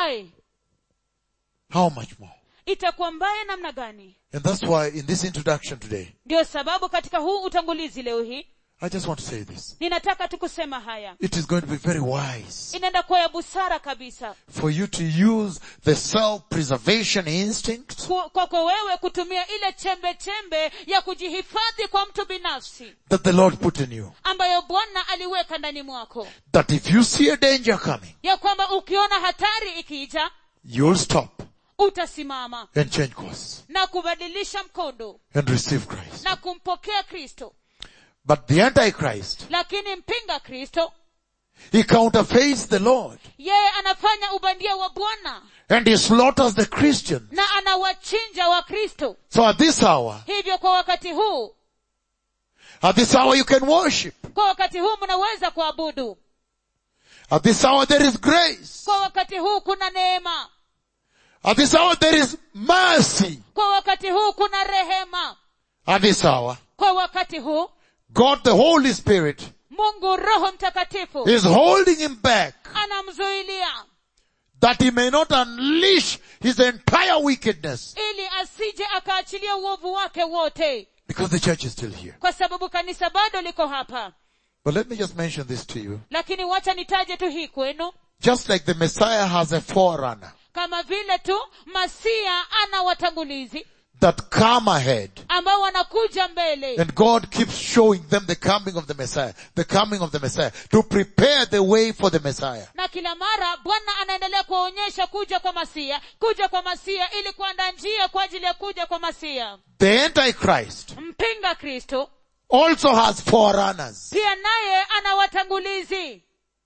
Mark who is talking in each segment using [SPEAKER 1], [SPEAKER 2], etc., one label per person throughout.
[SPEAKER 1] hai
[SPEAKER 2] How much more?
[SPEAKER 1] itakuwa mbaya namna gani
[SPEAKER 2] And that's why in this introduction today,
[SPEAKER 1] ndio sababu katika huu utangulizi leo hii
[SPEAKER 2] I just want to say this.
[SPEAKER 1] ninataka tu kusema haya
[SPEAKER 2] It is going to be very wise
[SPEAKER 1] inaenda kuwa ya busara kabisa
[SPEAKER 2] for you to use the self-preservation instinct
[SPEAKER 1] Ku- kwako wewe kutumia ile chembe chembe ya kujihifadhi kwa mtu binafsi
[SPEAKER 2] that the Lord put in you.
[SPEAKER 1] ambayo bwana aliweka ndani mwako
[SPEAKER 2] That if you see a danger coming,
[SPEAKER 1] ya kwamba ukiona hatari ikija
[SPEAKER 2] you'll stop
[SPEAKER 1] utasimama
[SPEAKER 2] and change course
[SPEAKER 1] na kubadilisha mkondo
[SPEAKER 2] and receive Christ.
[SPEAKER 1] na kumpokea kristo
[SPEAKER 2] But the Antichrist,
[SPEAKER 1] lakini mpinga kristo
[SPEAKER 2] he counterfeits the Lord
[SPEAKER 1] yeye anafanya ubandia wa bwana
[SPEAKER 2] and he slaughters the Christians.
[SPEAKER 1] na anawachinja wa kristo
[SPEAKER 2] So at this hour,
[SPEAKER 1] hivyo kwa wakati huu
[SPEAKER 2] at this hour you can worship.
[SPEAKER 1] kwa wakati huu mnaweza kuabudu
[SPEAKER 2] At this hour there is grace.
[SPEAKER 1] kwa wakati huu kuna neema
[SPEAKER 2] At this hour there is mercy.
[SPEAKER 1] kwa wakati huu kuna rehema
[SPEAKER 2] At this hour,
[SPEAKER 1] kwa wakati huu
[SPEAKER 2] God the Holy Spirit
[SPEAKER 1] mungu roho mtakatifu
[SPEAKER 2] is holding him back
[SPEAKER 1] anamzuilia
[SPEAKER 2] that he may not unleash his entire wickedness
[SPEAKER 1] ili asije akaachilia uovu wake wote
[SPEAKER 2] because the church is still here.
[SPEAKER 1] kwa sababu kanisa bado liko hapa
[SPEAKER 2] But let me just mention this to you.
[SPEAKER 1] lakini wacha nitaje tu hii kwenu
[SPEAKER 2] Just like the Messiah has a forerunner
[SPEAKER 1] kama vile tu masia ana watangulizi
[SPEAKER 2] that come ahead
[SPEAKER 1] ambao wanakuja mbele
[SPEAKER 2] and God keeps showing them the coming of the Messiah, the coming of the Messiah to prepare the way for the Messiah.
[SPEAKER 1] na kila mara bwana anaendelea kuwaonyesha kuja kwa masia kuja kwa masia ili kuandaa njia kwa ajili ya kuja kwa masia
[SPEAKER 2] The Antichrist
[SPEAKER 1] mpinga kristo
[SPEAKER 2] also has forerunners.
[SPEAKER 1] pia naye ana watangulizi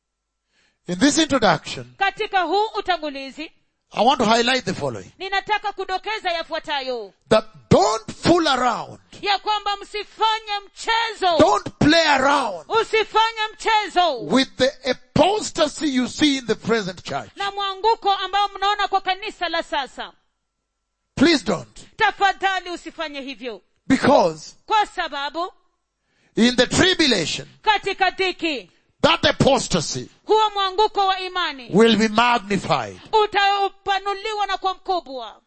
[SPEAKER 2] In this introduction,
[SPEAKER 1] katika huu utangulizi
[SPEAKER 2] I want to highlight the following.
[SPEAKER 1] ninataka kudokeza yafuatayo
[SPEAKER 2] That don't fool around.
[SPEAKER 1] ya kwamba msifanye mchezo
[SPEAKER 2] Don't play around
[SPEAKER 1] usifanye mchezo
[SPEAKER 2] with the apostasy you see in the present church.
[SPEAKER 1] na mwanguko ambao mnaona kwa kanisa la sasa
[SPEAKER 2] Please don't.
[SPEAKER 1] tafadhali usifanye hivyo
[SPEAKER 2] Because
[SPEAKER 1] kwa sababu
[SPEAKER 2] in the tribulation,
[SPEAKER 1] katika dhiki
[SPEAKER 2] that apostasy
[SPEAKER 1] huo mwanguko wa imani
[SPEAKER 2] will be magnified.
[SPEAKER 1] utapanuliwa na kwa mkubwa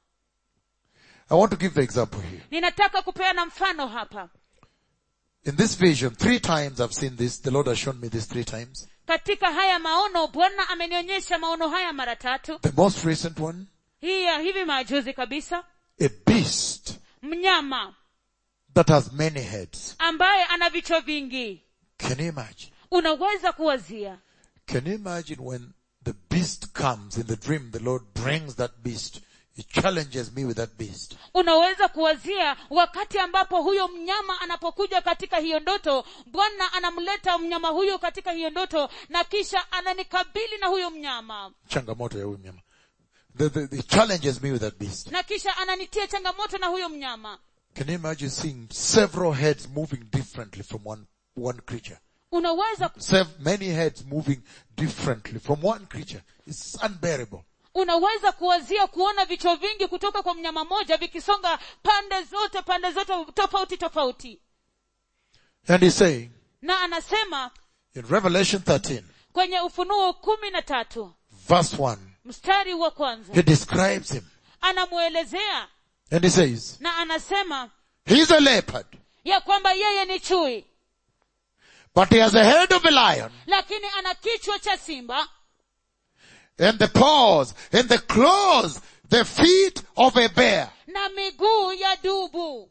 [SPEAKER 2] I want to give the example here.
[SPEAKER 1] ninataka kupeana mfano hapa
[SPEAKER 2] In this vision, three times I've seen this. The Lord has shown me this three times.
[SPEAKER 1] katika haya maono bwana amenionyesha maono haya mara tatu
[SPEAKER 2] The most recent one,
[SPEAKER 1] hii ya hivi majuzi kabisa
[SPEAKER 2] a beast
[SPEAKER 1] mnyama
[SPEAKER 2] that has many heads.
[SPEAKER 1] ambaye ana vichwa vingi
[SPEAKER 2] Can you imagine?
[SPEAKER 1] unaweza kuwazia
[SPEAKER 2] Can you imagine when the beast comes in the dream, the Lord brings that beast. He challenges me with that beast.
[SPEAKER 1] unaweza kuwazia wakati ambapo huyo mnyama anapokuja katika hiyo ndoto bwana anamleta mnyama huyo katika hiyo ndoto na kisha ananikabili na huyo mnyama
[SPEAKER 2] Changamoto ya huyu mnyama. The, the, he challenges me with that beast.
[SPEAKER 1] na kisha ananitia changamoto na huyo mnyama
[SPEAKER 2] Can you imagine seeing several heads moving differently from one, one creature?
[SPEAKER 1] unaweza
[SPEAKER 2] Sev- many heads moving differently from one creature. It's unbearable.
[SPEAKER 1] unaweza kuwazia kuona vichwa vingi kutoka kwa mnyama moja vikisonga pande zote pande zote tofauti tofauti
[SPEAKER 2] And he's saying
[SPEAKER 1] na anasema
[SPEAKER 2] in Revelation 13,
[SPEAKER 1] kwenye ufunuo kumi na tatu
[SPEAKER 2] verse 1,
[SPEAKER 1] mstari wa kwanza
[SPEAKER 2] he describes him.
[SPEAKER 1] anamwelezea
[SPEAKER 2] And he says,
[SPEAKER 1] na anasema
[SPEAKER 2] he's a leopard,
[SPEAKER 1] ya kwamba yeye ni chui
[SPEAKER 2] but he has the head of a lion
[SPEAKER 1] lakini ana kichwa cha simba
[SPEAKER 2] and the paws and the claws, the feet of a bear.
[SPEAKER 1] na miguu ya dubu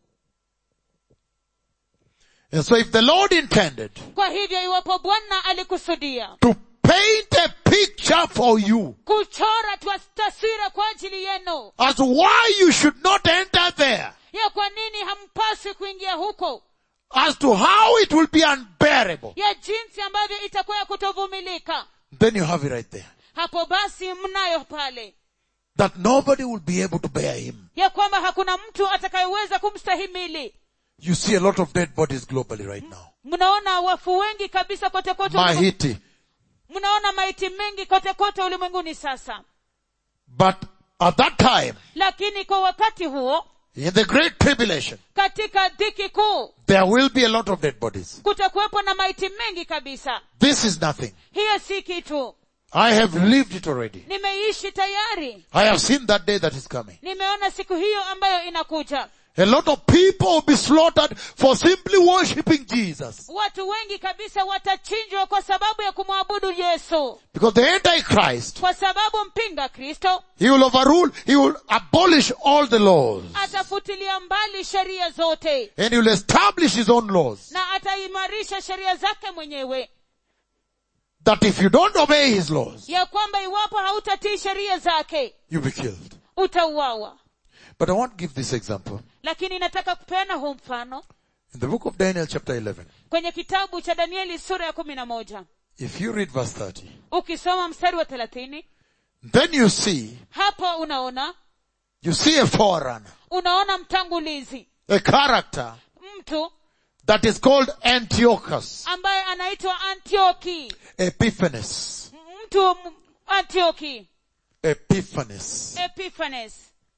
[SPEAKER 2] And so if the Lord intended
[SPEAKER 1] kwa hivyo iwapo bwana alikusudia
[SPEAKER 2] to paint a picture for you
[SPEAKER 1] kuchora twa- taswira kwa ajili yenu
[SPEAKER 2] as to why you should not enter there,
[SPEAKER 1] ya kwa nini hampaswi kuingia huko
[SPEAKER 2] as to how it will be unbearable,
[SPEAKER 1] ya jinsi ambavyo itakuwa ya kutovumilika
[SPEAKER 2] then you have it right there.
[SPEAKER 1] hapo basi mnayo pale
[SPEAKER 2] That nobody will be able to bear him.
[SPEAKER 1] ya kwamba hakuna mtu atakayeweza kumstahimili
[SPEAKER 2] You see a lot of dead bodies globally right now.
[SPEAKER 1] mnaona wafu wengi kabisa kote kote ulimwengu-
[SPEAKER 2] Mahiti.
[SPEAKER 1] mnaona maiti mengi kote kote ulimwenguni sasa
[SPEAKER 2] But at that time,
[SPEAKER 1] lakini kwa wakati huo
[SPEAKER 2] in the great tribulation,
[SPEAKER 1] katika dhiki kuu
[SPEAKER 2] there will be a lot of dead bodies.
[SPEAKER 1] kutakuwepo na maiti mengi kabisa
[SPEAKER 2] This is nothing.
[SPEAKER 1] hiyo si kitu
[SPEAKER 2] I have lived it already.
[SPEAKER 1] nimeishi tayari
[SPEAKER 2] I have seen that day that is coming.
[SPEAKER 1] nimeona siku hiyo ambayo inakuja
[SPEAKER 2] A lot of people will be slaughtered for simply worshipping Jesus.
[SPEAKER 1] watu wengi kabisa watachinjwa kwa sababu ya kumwabudu yesu
[SPEAKER 2] Because the Antichrist,
[SPEAKER 1] kwa sababu mpinga kristo
[SPEAKER 2] he will overrule, he will abolish all the laws.
[SPEAKER 1] atafutilia mbali sheria zote
[SPEAKER 2] And he will establish his own laws.
[SPEAKER 1] na ataimarisha sheria zake mwenyewe
[SPEAKER 2] That if you don't obey his laws,
[SPEAKER 1] ya kwamba iwapo hautatii sheria zake
[SPEAKER 2] you'll be killed.
[SPEAKER 1] utauawa
[SPEAKER 2] But I want to give this example.
[SPEAKER 1] lakini nataka kupeana huu mfano
[SPEAKER 2] In the book of Daniel chapter 11,
[SPEAKER 1] kwenye kitabu cha danieli sura ya kumi na moja
[SPEAKER 2] if you read verse 30,
[SPEAKER 1] ukisoma mstari wa thelathini
[SPEAKER 2] then you see,
[SPEAKER 1] hapo unaona
[SPEAKER 2] you see a forerunner,
[SPEAKER 1] unaona mtangulizi
[SPEAKER 2] a character
[SPEAKER 1] mtu
[SPEAKER 2] that is called Antiochus
[SPEAKER 1] ambaye anaitwa antioki
[SPEAKER 2] Epiphanes.
[SPEAKER 1] mtu m- antioki
[SPEAKER 2] Epiphanes.
[SPEAKER 1] epiphanes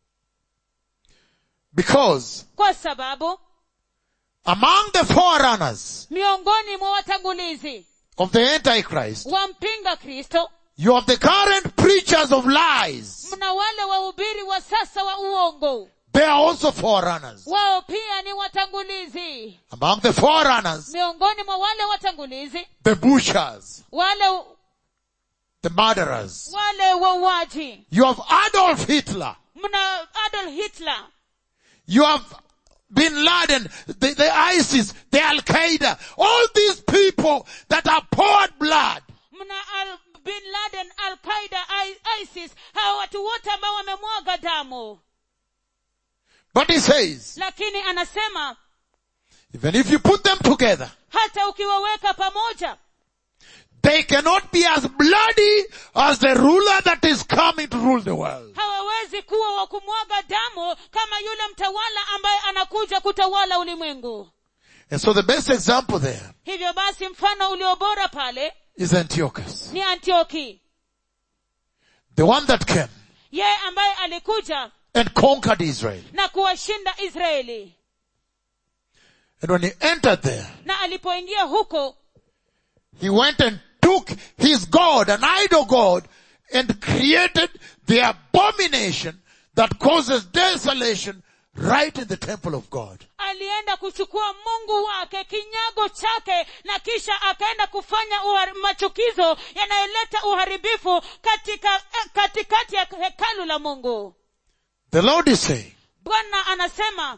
[SPEAKER 2] Because
[SPEAKER 1] kwa sababu
[SPEAKER 2] among the forerunners
[SPEAKER 1] miongoni mwa watangulizi
[SPEAKER 2] of the Antichrist,
[SPEAKER 1] wampinga kristo
[SPEAKER 2] you have the current preachers of lies.
[SPEAKER 1] mna wale wahubiri wa sasa wa uongo
[SPEAKER 2] They are also forerunners.
[SPEAKER 1] wao pia ni watangulizi
[SPEAKER 2] Among the forerunners,
[SPEAKER 1] miongoni mwa wale watangulizi
[SPEAKER 2] the butchers,
[SPEAKER 1] wale
[SPEAKER 2] the murderers.
[SPEAKER 1] wale wauaji
[SPEAKER 2] You have Adolf Hitler.
[SPEAKER 1] mna adolf hitler
[SPEAKER 2] You have Bin Laden, the, the ISIS, the Al-Qaeda, all these people that have poured blood.
[SPEAKER 1] mna al, bin laden al qaida I- isis hawa watu wote ambao wamemwaga damu
[SPEAKER 2] But he says,
[SPEAKER 1] lakini anasema
[SPEAKER 2] even if you put them together,
[SPEAKER 1] hata ukiwaweka pamoja
[SPEAKER 2] they cannot be as bloody as the ruler that is coming to rule the world.
[SPEAKER 1] hawawezi kuwa wa kumwaga damu kama yule mtawala ambaye anakuja kutawala ulimwengu
[SPEAKER 2] And so the best example there
[SPEAKER 1] hivyo basi mfano ulio bora pale
[SPEAKER 2] is Antiochus.
[SPEAKER 1] ni antioki
[SPEAKER 2] The one that came
[SPEAKER 1] yeye ambaye alikuja
[SPEAKER 2] and conquered Israel.
[SPEAKER 1] na kuwashinda israeli
[SPEAKER 2] And when he entered there,
[SPEAKER 1] na alipoingia huko
[SPEAKER 2] he went and took his God, an idol God, and created the abomination that causes desolation right in the temple of God.
[SPEAKER 1] alienda kuchukua mungu wake kinyago chake na kisha akaenda kufanya uhari, machukizo yanayoleta uharibifu katika eh, katikati ya hekalu la mungu
[SPEAKER 2] The Lord is saying,
[SPEAKER 1] bwana anasema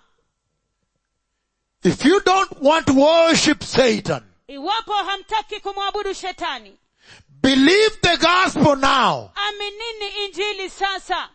[SPEAKER 2] if you don't want to worship Satan,
[SPEAKER 1] iwapo hamtaki kumwabudu shetani
[SPEAKER 2] believe the gospel now
[SPEAKER 1] aminini injili sasa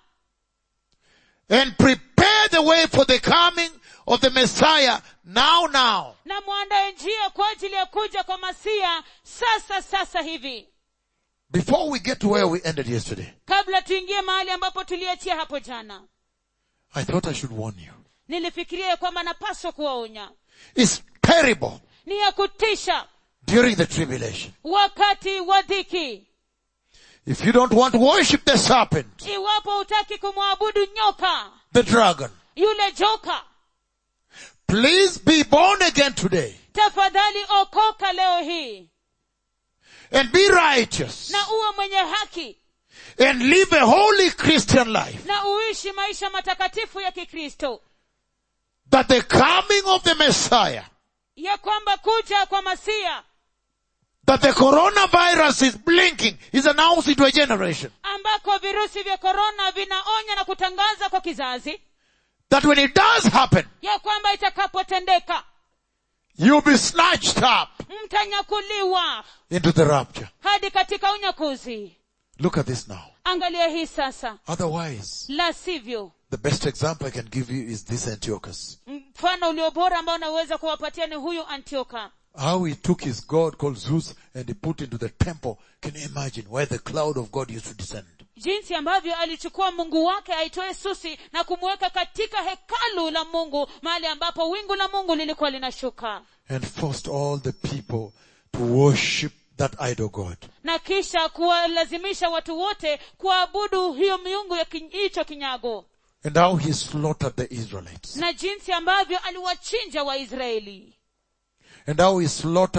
[SPEAKER 2] and prepare the way for the coming of the Messiah now, now.
[SPEAKER 1] na mwandae njia kwa ajili ya kuja kwa masia sasa sasa hivi
[SPEAKER 2] Before we get to where we ended yesterday,
[SPEAKER 1] kabla tuingie mahali ambapo tuliachia hapo jana
[SPEAKER 2] I thought I should warn you.
[SPEAKER 1] nilifikiria ya kwamba napaswa kuwaonya
[SPEAKER 2] It's terrible
[SPEAKER 1] ni ya kutisha
[SPEAKER 2] during the tribulation.
[SPEAKER 1] wakati wa dhiki
[SPEAKER 2] If you don't want to worship the serpent,
[SPEAKER 1] iwapo hutaki kumwabudu nyoka
[SPEAKER 2] the dragon,
[SPEAKER 1] yule joka
[SPEAKER 2] please be born again today
[SPEAKER 1] tafadhali okoka leo hii
[SPEAKER 2] and be righteous
[SPEAKER 1] na uwe mwenye haki
[SPEAKER 2] and live a holy Christian life.
[SPEAKER 1] na uishi maisha matakatifu ya kikristo
[SPEAKER 2] That the coming of the Messiah,
[SPEAKER 1] ya kwamba kuja kwa masia
[SPEAKER 2] that the coronavirus is blinking, is announcing to a generation.
[SPEAKER 1] ambako virusi vya korona vinaonya na kutangaza kwa kizazi
[SPEAKER 2] That when it does happen,
[SPEAKER 1] ya kwamba itakapotendeka
[SPEAKER 2] you'll be snatched up
[SPEAKER 1] mtanyakuliwa
[SPEAKER 2] into the rapture.
[SPEAKER 1] hadi katika unyakuzi
[SPEAKER 2] Look at this now.
[SPEAKER 1] angalia hii sasa
[SPEAKER 2] Otherwise,
[SPEAKER 1] la sivyo
[SPEAKER 2] the best example I can give you is this Antiochus.
[SPEAKER 1] mfano ulio bora ambao naweza kuwapatia ni huyu antioka
[SPEAKER 2] How he took his God called Zeus and he put into the temple. Can you imagine where the cloud of God used to descend?
[SPEAKER 1] jinsi ambavyo alichukua mungu wake aitoe susi na kumweka katika hekalu la mungu mahali ambapo wingu la mungu lilikuwa linashuka
[SPEAKER 2] And forced all the people to worship that idol God.
[SPEAKER 1] na kisha kuwalazimisha watu wote kuabudu hiyo miungu ya kin- hicho kinyago
[SPEAKER 2] And how he slaughtered the Israelites.
[SPEAKER 1] na jinsi ambavyo aliwachinja waisraeli
[SPEAKER 2] And how he slaughtered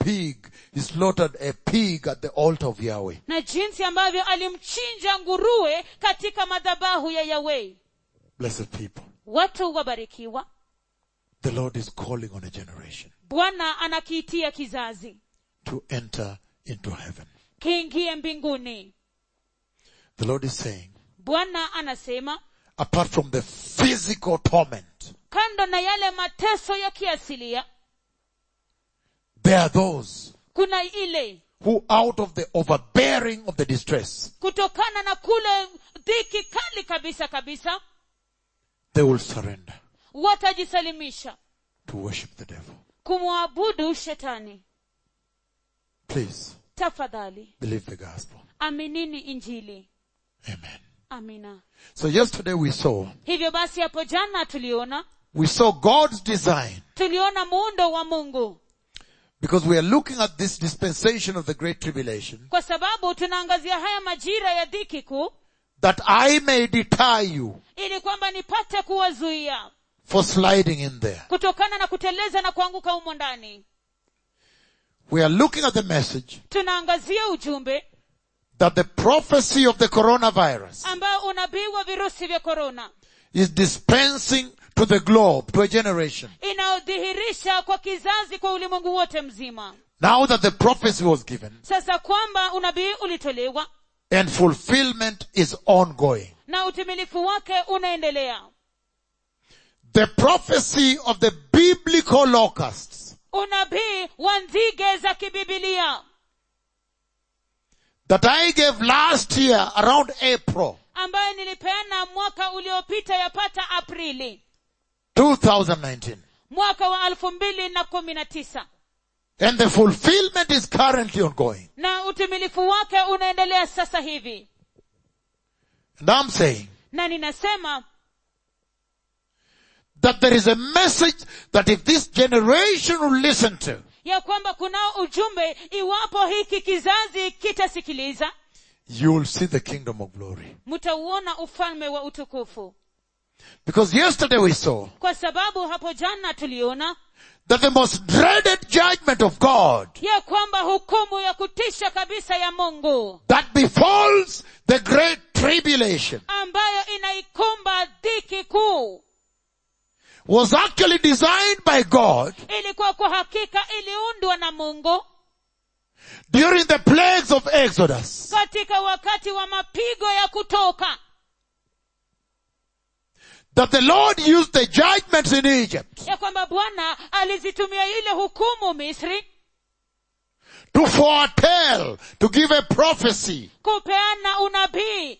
[SPEAKER 2] pig, he slaughtered a pig at the altar of Yahweh.
[SPEAKER 1] na jinsi ambavyo alimchinja nguruwe katika madhabahu ya yahweh
[SPEAKER 2] Blessed people.
[SPEAKER 1] watu wabarikiwa
[SPEAKER 2] The Lord is calling on a generation
[SPEAKER 1] bwana anakiitia kizazi
[SPEAKER 2] to enter into heaven.
[SPEAKER 1] kiingie mbinguni
[SPEAKER 2] The Lord is saying,
[SPEAKER 1] bwana anasema
[SPEAKER 2] apart from the physical torment,
[SPEAKER 1] kando na yale mateso ya kiasilia
[SPEAKER 2] there are those
[SPEAKER 1] kuna ile
[SPEAKER 2] who out of the overbearing of the distress,
[SPEAKER 1] kutokana na kule dhiki kali kabisa kabisa
[SPEAKER 2] they will surrender
[SPEAKER 1] watajisalimisha
[SPEAKER 2] to worship the devil.
[SPEAKER 1] kumwabudu shetani
[SPEAKER 2] Please
[SPEAKER 1] tafadhali
[SPEAKER 2] believe the gospel.
[SPEAKER 1] aminini injili
[SPEAKER 2] Amen.
[SPEAKER 1] amina
[SPEAKER 2] So yesterday we saw,
[SPEAKER 1] hivyo basi hapo jana tuliona
[SPEAKER 2] we saw God's design
[SPEAKER 1] tuliona muundo wa mungu
[SPEAKER 2] because we are looking at this dispensation of the great tribulation
[SPEAKER 1] kwa sababu tunaangazia haya majira ya dhiki kuu
[SPEAKER 2] that I may deter you
[SPEAKER 1] ili kwamba nipate kuwazuia
[SPEAKER 2] for sliding in there.
[SPEAKER 1] kutokana na kuteleza na kuanguka humo ndani
[SPEAKER 2] We are looking at the message
[SPEAKER 1] tunaangazia ujumbe
[SPEAKER 2] that the prophecy of the coronavirus
[SPEAKER 1] ambao unabii wa virusi vya korona
[SPEAKER 2] is dispensing to the globe, to a generation.
[SPEAKER 1] inayodhihirisha kwa kizazi kwa ulimwengu wote mzima
[SPEAKER 2] Now that the prophecy was given
[SPEAKER 1] sasa kwamba unabii ulitolewa
[SPEAKER 2] and fulfillment is ongoing.
[SPEAKER 1] na utimilifu wake unaendelea
[SPEAKER 2] The prophecy of the biblical locusts
[SPEAKER 1] unabii wa nzige za kibibilia
[SPEAKER 2] that I gave last year around April
[SPEAKER 1] ambayo nilipeana mwaka uliopita yapata aprili
[SPEAKER 2] 2019.
[SPEAKER 1] mwaka wa elfu mbili na kumi na tisa
[SPEAKER 2] And the fulfillment is currently ongoing.
[SPEAKER 1] na utimilifu wake unaendelea sasa hivi
[SPEAKER 2] And I'm saying
[SPEAKER 1] na ninasema
[SPEAKER 2] that there is a message that if this generation will listen to,
[SPEAKER 1] ya kwamba kunao ujumbe iwapo hiki kizazi kitasikiliza
[SPEAKER 2] you will see the kingdom of glory.
[SPEAKER 1] mtauona ufalme wa utukufu
[SPEAKER 2] Because yesterday we saw
[SPEAKER 1] kwa sababu hapo jana tuliona
[SPEAKER 2] that the most dreaded judgment of God
[SPEAKER 1] ya kwamba hukumu ya kutisha kabisa ya mungu
[SPEAKER 2] that befalls the great tribulation
[SPEAKER 1] ambayo inaikumba dhiki kuu
[SPEAKER 2] was actually designed by God
[SPEAKER 1] ilikuwa kwa hakika iliundwa na mungu
[SPEAKER 2] during the plagues of Exodus.
[SPEAKER 1] katika wakati wa mapigo ya kutoka
[SPEAKER 2] That the Lord used the judgments in Egypt
[SPEAKER 1] ya kwamba bwana alizitumia ile hukumu misri
[SPEAKER 2] to foretell, to give a prophecy
[SPEAKER 1] kupeana unabii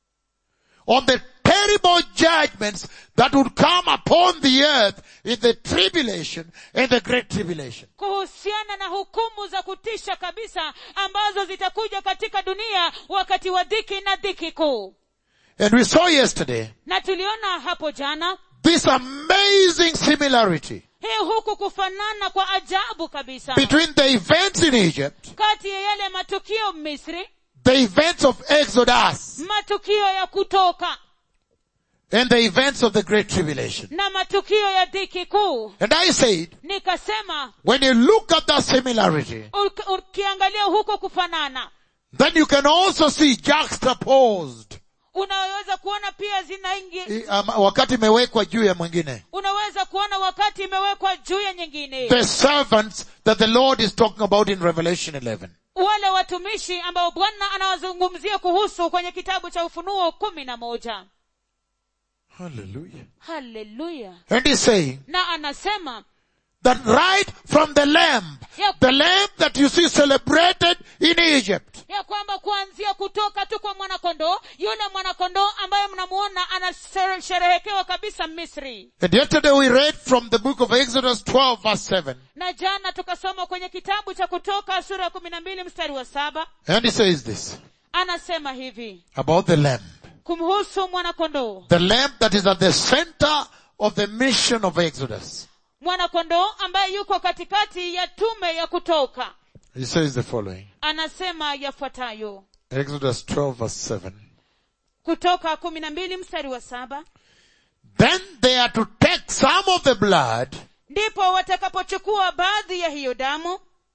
[SPEAKER 2] on the terrible judgments that would come upon the earth in the tribulation and the great tribulation.
[SPEAKER 1] kuhusiana na hukumu za kutisha kabisa ambazo zitakuja katika dunia wakati wa dhiki na dhiki kuu
[SPEAKER 2] And we saw yesterday
[SPEAKER 1] na tuliona hapo jana
[SPEAKER 2] this amazing similarity
[SPEAKER 1] hii huku kufanana kwa ajabu kabisa
[SPEAKER 2] between the events in Egypt,
[SPEAKER 1] kati ya yale matukio misri
[SPEAKER 2] the events of Exodus,
[SPEAKER 1] matukio ya kutoka
[SPEAKER 2] and the events of the great tribulation.
[SPEAKER 1] na matukio ya dhiki kuu
[SPEAKER 2] And I said,
[SPEAKER 1] nikasema
[SPEAKER 2] when you look at that similarity,
[SPEAKER 1] uk- ukiangalia huko kufanana
[SPEAKER 2] then you can also see juxtaposed.
[SPEAKER 1] unaweza kuona pia zinaingi
[SPEAKER 2] I- um, wakati imewekwa juu ya mwingine.
[SPEAKER 1] unaweza kuona wakati imewekwa juu ya nyingine
[SPEAKER 2] The servants that the Lord is talking about in Revelation 11.
[SPEAKER 1] wale watumishi ambao bwana anawazungumzia kuhusu kwenye kitabu cha ufunuo kumi na moja
[SPEAKER 2] Hallelujah.
[SPEAKER 1] haleluya
[SPEAKER 2] And he's saying
[SPEAKER 1] na anasema
[SPEAKER 2] that right from the lamb,
[SPEAKER 1] Yep.
[SPEAKER 2] the lamb that you see celebrated in Egypt,
[SPEAKER 1] ya kwamba kuanzia kutoka tu kwa mwanakondoo yule mwanakondoo ambaye mnamuona anasherehekewa kabisa misri
[SPEAKER 2] and yesterday we read from the book of Exodus 12 verse 7,
[SPEAKER 1] na jana tukasoma kwenye kitabu cha kutoka sura ya kumi na mbili mstari wa saba
[SPEAKER 2] and he says this
[SPEAKER 1] anasema hivi
[SPEAKER 2] about the lamb.
[SPEAKER 1] kumhusu mwanakondoo
[SPEAKER 2] The lamb that is at the center of the mission of Exodus.
[SPEAKER 1] mwanakondoo ambaye yuko katikati ya tume ya kutoka
[SPEAKER 2] He says the following.
[SPEAKER 1] anasema yafuatayo
[SPEAKER 2] Exodus 12 verse 7.
[SPEAKER 1] kutoka kumi na mbili mstari wa saba
[SPEAKER 2] Then they are to take some of the blood
[SPEAKER 1] ndipo watakapochukua baadhi ya hiyo damu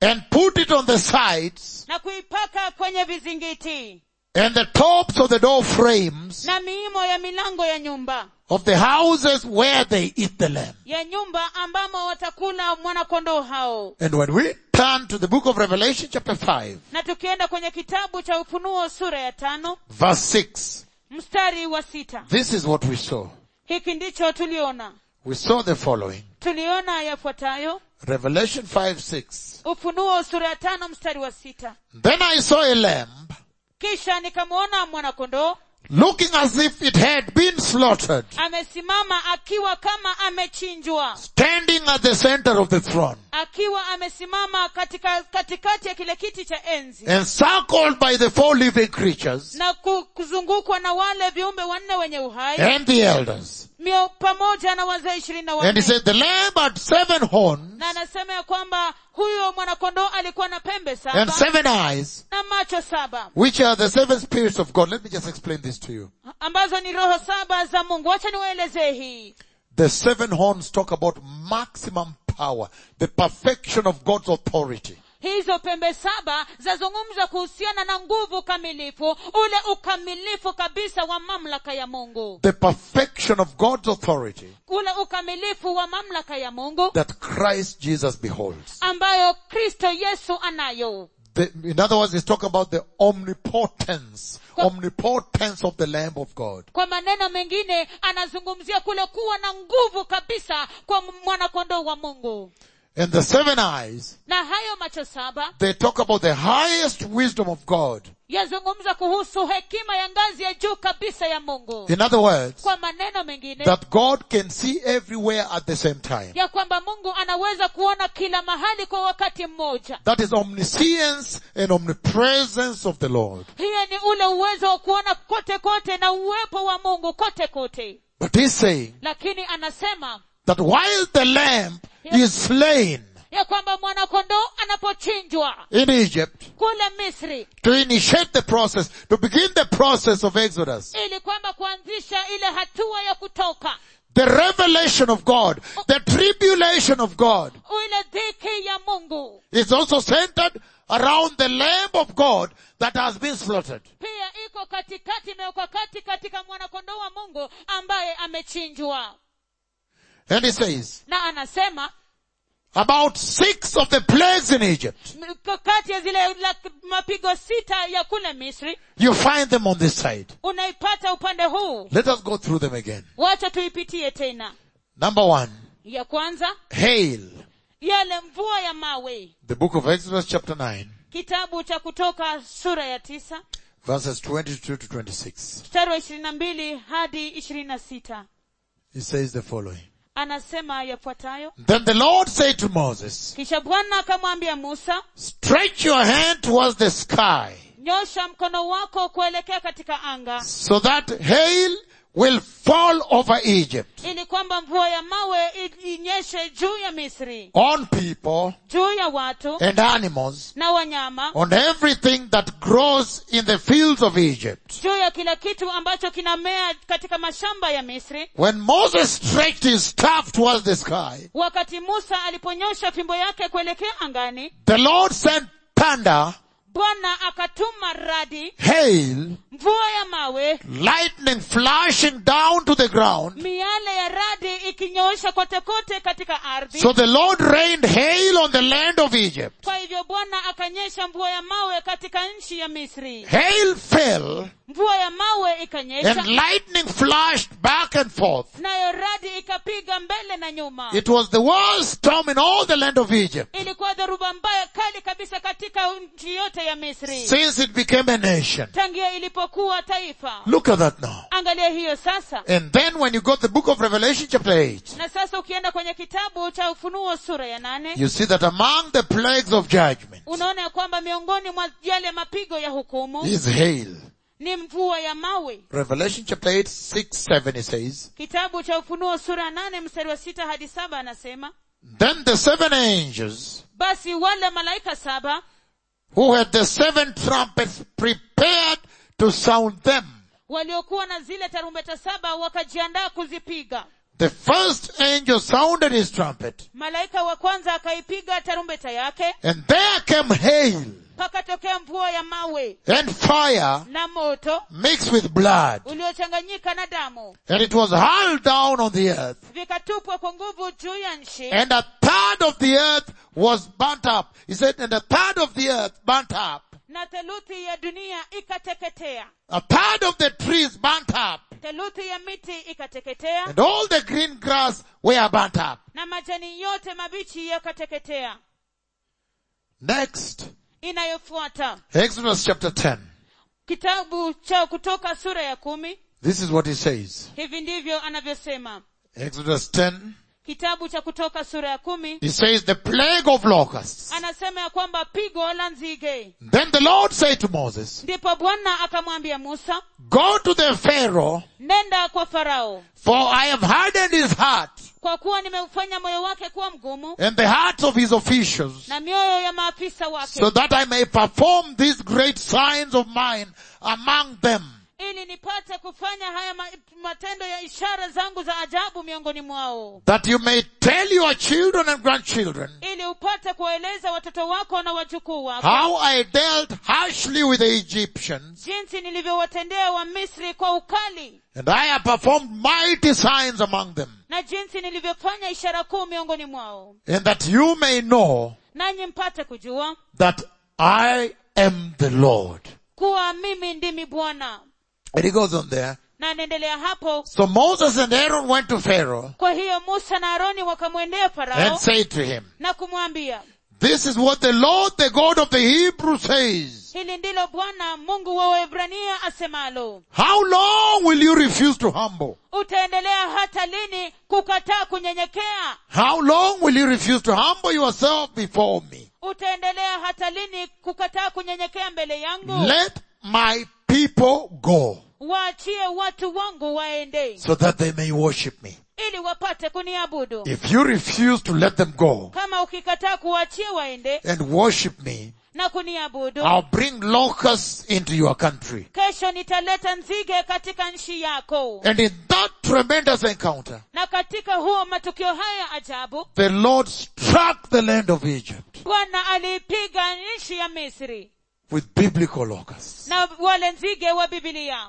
[SPEAKER 2] and put it on the sides
[SPEAKER 1] na kuipaka kwenye vizingiti
[SPEAKER 2] and the tops of the door frames
[SPEAKER 1] na miimo ya milango ya nyumba
[SPEAKER 2] of the houses where they eat the lamb.
[SPEAKER 1] ya nyumba ambamo watakula mwanakondoo hao
[SPEAKER 2] And when we turn to the book of Revelation chapter 5,
[SPEAKER 1] na tukienda kwenye kitabu cha ufunuo sura ya tano
[SPEAKER 2] verse 6,
[SPEAKER 1] mstari wa sita
[SPEAKER 2] this is what we saw.
[SPEAKER 1] hiki ndicho tuliona
[SPEAKER 2] We saw the following.
[SPEAKER 1] tuliona yafuatayo
[SPEAKER 2] Revelation 5, 6.
[SPEAKER 1] ufunuo sura ya tano mstari wa sita
[SPEAKER 2] Then I saw a lamb
[SPEAKER 1] kisha nikamwona mwanakondoo
[SPEAKER 2] looking as if it had been slaughtered,
[SPEAKER 1] amesimama akiwa kama amechinjwa
[SPEAKER 2] standing at the center of the throne
[SPEAKER 1] akiwa amesimama katika katikati ya kile kiti cha enzi
[SPEAKER 2] encircled by the four living creatures
[SPEAKER 1] na ku- kuzungukwa na wale viumbe wanne wenye uhai
[SPEAKER 2] and the elders.
[SPEAKER 1] mio pamoja na wazee ishirini na
[SPEAKER 2] And he
[SPEAKER 1] wanne
[SPEAKER 2] said, the lamb had seven horns
[SPEAKER 1] na anasema ya kwamba huyo mwanakondoo alikuwa na pembe
[SPEAKER 2] and
[SPEAKER 1] saba
[SPEAKER 2] seven eyes,
[SPEAKER 1] na macho saba
[SPEAKER 2] which are the seven spirits of God. Let me just explain this to you.
[SPEAKER 1] ambazo ni roho saba za mungu wacha niwaelezee hii
[SPEAKER 2] The seven horns talk about maximum power, the perfection of God's authority.
[SPEAKER 1] hizo pembe saba zazungumza kuhusiana na nguvu kamilifu ule ukamilifu kabisa wa mamlaka ya mungu
[SPEAKER 2] The perfection of God's authority
[SPEAKER 1] ule ukamilifu wa mamlaka ya mungu
[SPEAKER 2] that Christ Jesus beholds.
[SPEAKER 1] ambayo kristo yesu anayo
[SPEAKER 2] The, in other words, he's talking about the omnipotence, omnipotence of the Lamb of God.
[SPEAKER 1] kwa maneno mengine anazungumzia kule kuwa na nguvu kabisa kwa mwanakondoo wa mungu
[SPEAKER 2] And the seven eyes,
[SPEAKER 1] na hayo macho saba
[SPEAKER 2] they talk about the highest wisdom of God.
[SPEAKER 1] yazungumza kuhusu hekima ya ngazi ya juu kabisa ya mungu
[SPEAKER 2] In other words,
[SPEAKER 1] kwa maneno mengine
[SPEAKER 2] that God can see everywhere at the same time.
[SPEAKER 1] ya kwamba mungu anaweza kuona kila mahali kwa wakati mmoja
[SPEAKER 2] That is omniscience and omnipresence of the Lord.
[SPEAKER 1] hiyo ni ule uwezo wa kuona kote kote na uwepo wa mungu kote kote
[SPEAKER 2] But he's saying
[SPEAKER 1] lakini anasema
[SPEAKER 2] that while the lamb is slain
[SPEAKER 1] ya kwamba mwanakondoo anapochinjwa
[SPEAKER 2] in Egypt
[SPEAKER 1] kule misri
[SPEAKER 2] to initiate the process, to begin the process of Exodus,
[SPEAKER 1] ili kwamba kuanzisha ile hatua ya kutoka
[SPEAKER 2] the revelation of God, the tribulation of God
[SPEAKER 1] ile dhiki ya mungu
[SPEAKER 2] is also centered around the Lamb of God that has been slaughtered.
[SPEAKER 1] pia iko katikati imewekwa kati katika mwanakondoo wa mungu ambaye amechinjwa
[SPEAKER 2] And he says,
[SPEAKER 1] na anasema
[SPEAKER 2] about six of the plagues in Egypt,
[SPEAKER 1] m- k- kati ya zile la, mapigo sita ya kule misri
[SPEAKER 2] you find them on this side.
[SPEAKER 1] unaipata upande huu
[SPEAKER 2] Let us go through them again.
[SPEAKER 1] wacha tuipitie tena
[SPEAKER 2] Number one,
[SPEAKER 1] ya kwanza
[SPEAKER 2] hail.
[SPEAKER 1] yale mvua ya mawe
[SPEAKER 2] The book of Exodus chapter 9,
[SPEAKER 1] kitabu cha kutoka sura ya tisa
[SPEAKER 2] verses 22 to 26.
[SPEAKER 1] mstari wa ishirini na mbili hadi ishirini na sita
[SPEAKER 2] He says the following.
[SPEAKER 1] anasema yafuatayo
[SPEAKER 2] Then the Lord said to Moses,
[SPEAKER 1] kisha bwana akamwambia musa
[SPEAKER 2] stretch your hand towards the sky
[SPEAKER 1] nyosha mkono wako kuelekea katika anga
[SPEAKER 2] so that hail will fall over Egypt
[SPEAKER 1] ili kwamba mvua ya mawe i- inyeshe juu ya misri
[SPEAKER 2] on people
[SPEAKER 1] juu ya watu
[SPEAKER 2] and animals
[SPEAKER 1] na wanyama
[SPEAKER 2] on everything that grows in the fields of Egypt.
[SPEAKER 1] juu ya kila kitu ambacho kinamea katika mashamba ya misri
[SPEAKER 2] When Moses stretched his staff towards the sky,
[SPEAKER 1] wakati musa aliponyosha fimbo yake kuelekea angani
[SPEAKER 2] the Lord sent thunder,
[SPEAKER 1] bwana akatuma radi
[SPEAKER 2] hail,
[SPEAKER 1] mvua ya mawe
[SPEAKER 2] lightning flashing down to the ground.
[SPEAKER 1] miale ya radi ikinyoosha kote kote katika ardhi
[SPEAKER 2] So the Lord rained hail on the land of Egypt.
[SPEAKER 1] kwa hivyo bwana akanyesha mvua ya mawe katika nchi ya misri
[SPEAKER 2] Hail fell
[SPEAKER 1] mvua ya mawe ikanyesha
[SPEAKER 2] and lightning flashed back and forth.
[SPEAKER 1] nayo radi ikapiga mbele na nyuma
[SPEAKER 2] It was the worst storm in all the land of Egypt
[SPEAKER 1] ilikuwa dhoruba mbaya kali kabisa katika nchi yote ya misri
[SPEAKER 2] since it became a nation.
[SPEAKER 1] tangia ilipokuwa taifa
[SPEAKER 2] Look at that now.
[SPEAKER 1] angalia hiyo sasa
[SPEAKER 2] And then when you got the book of Revelation chapter 8,
[SPEAKER 1] na sasa ukienda kwenye kitabu cha ufunuo sura ya nane
[SPEAKER 2] you see that among the plagues of judgment
[SPEAKER 1] unaona ya kwamba miongoni mwa yale mapigo ya hukumu
[SPEAKER 2] is hail.
[SPEAKER 1] ni mvua ya mawe
[SPEAKER 2] Revelation chapter 8, 6, 7 it says,
[SPEAKER 1] kitabu cha ufunuo sura ya nane mstari wa sita hadi saba anasema
[SPEAKER 2] Then the seven angels
[SPEAKER 1] basi wale malaika saba
[SPEAKER 2] who had the seven trumpets prepared to sound them.
[SPEAKER 1] waliokuwa na zile tarumbeta saba wakajiandaa kuzipiga
[SPEAKER 2] the first angel sounded his trumpet,
[SPEAKER 1] malaika wa kwanza akaipiga tarumbeta yake
[SPEAKER 2] and there came hail
[SPEAKER 1] pakatokea mvua ya mawe
[SPEAKER 2] and fire
[SPEAKER 1] na moto
[SPEAKER 2] mixed with blood,
[SPEAKER 1] uliochanganyika na damu
[SPEAKER 2] and it was hurled down on the earth.
[SPEAKER 1] vikatupwa kwa nguvu juu ya nchi
[SPEAKER 2] And a third of the earth was burnt up. He said, and a third of the earth burnt up.
[SPEAKER 1] na theluthi ya dunia ikateketea
[SPEAKER 2] A third of the trees burnt up.
[SPEAKER 1] theluthi ya miti ikateketea
[SPEAKER 2] And all the green grass were burnt up.
[SPEAKER 1] na majani yote mabichi yakateketea
[SPEAKER 2] Next,
[SPEAKER 1] inayofuata
[SPEAKER 2] Exodus chapter 10.
[SPEAKER 1] kitabu cha kutoka sura ya kumi
[SPEAKER 2] This is what he says.
[SPEAKER 1] hivi ndivyo anavyosema
[SPEAKER 2] Exodus 10.
[SPEAKER 1] kitabu cha kutoka sura ya kumi
[SPEAKER 2] He says the plague of locusts.
[SPEAKER 1] anasema ya kwamba pigo la nzige
[SPEAKER 2] Then the Lord said to Moses,
[SPEAKER 1] ndipo bwana akamwambia musa
[SPEAKER 2] go to the Pharaoh,
[SPEAKER 1] nenda kwa farao
[SPEAKER 2] for I have hardened his heart
[SPEAKER 1] kwa kuwa nimeufanya moyo wake kuwa mgumu
[SPEAKER 2] and the hearts of his officials,
[SPEAKER 1] na mioyo ya maafisa wake
[SPEAKER 2] so that I may perform these great signs of mine among them.
[SPEAKER 1] ili nipate kufanya haya ma- matendo ya ishara zangu za ajabu miongoni mwao
[SPEAKER 2] That you may tell your children and grandchildren
[SPEAKER 1] ili upate kuwaeleza watoto wako na wajukuu wako
[SPEAKER 2] how I dealt harshly with the Egyptians
[SPEAKER 1] jinsi nilivyowatendea wamisri kwa ukali
[SPEAKER 2] and I have performed mighty signs among them
[SPEAKER 1] na jinsi nilivyofanya ishara kuu miongoni mwao
[SPEAKER 2] and that you may know
[SPEAKER 1] nanyi mpate kujua
[SPEAKER 2] that I am the Lord.
[SPEAKER 1] kuwa mimi ndimi bwana
[SPEAKER 2] And he goes on there.
[SPEAKER 1] na anaendelea hapo
[SPEAKER 2] So Moses and Aaron went to Pharaoh
[SPEAKER 1] kwa hiyo musa na aroni wakamwendea
[SPEAKER 2] and
[SPEAKER 1] farao
[SPEAKER 2] said to him,
[SPEAKER 1] na kumwambia
[SPEAKER 2] this is what the Lord, the God of the Hebrews says.
[SPEAKER 1] hili ndilo bwana mungu wa waebrania asemalo
[SPEAKER 2] How long will you refuse to humble?
[SPEAKER 1] utaendelea hata lini kukataa kunyenyekea
[SPEAKER 2] How long will you refuse to humble yourself before me?
[SPEAKER 1] utaendelea hata lini kukataa kunyenyekea mbele yangu
[SPEAKER 2] Let my people go
[SPEAKER 1] waachie watu wangu waende
[SPEAKER 2] so that they may worship me.
[SPEAKER 1] ili wapate kuniabudu
[SPEAKER 2] If you refuse to let them go
[SPEAKER 1] kama ukikataa kuwaachia waende
[SPEAKER 2] and worship me,
[SPEAKER 1] na kuniabudu
[SPEAKER 2] I'll bring locusts into your country.
[SPEAKER 1] kesho nitaleta nzige katika nchi yako
[SPEAKER 2] And in that tremendous encounter,
[SPEAKER 1] na katika huo matukio haya ya ajabu
[SPEAKER 2] the Lord struck the land of Egypt
[SPEAKER 1] bwana aliipiga nchi ya misri
[SPEAKER 2] with biblical locusts.
[SPEAKER 1] na wale nzige wa bibilia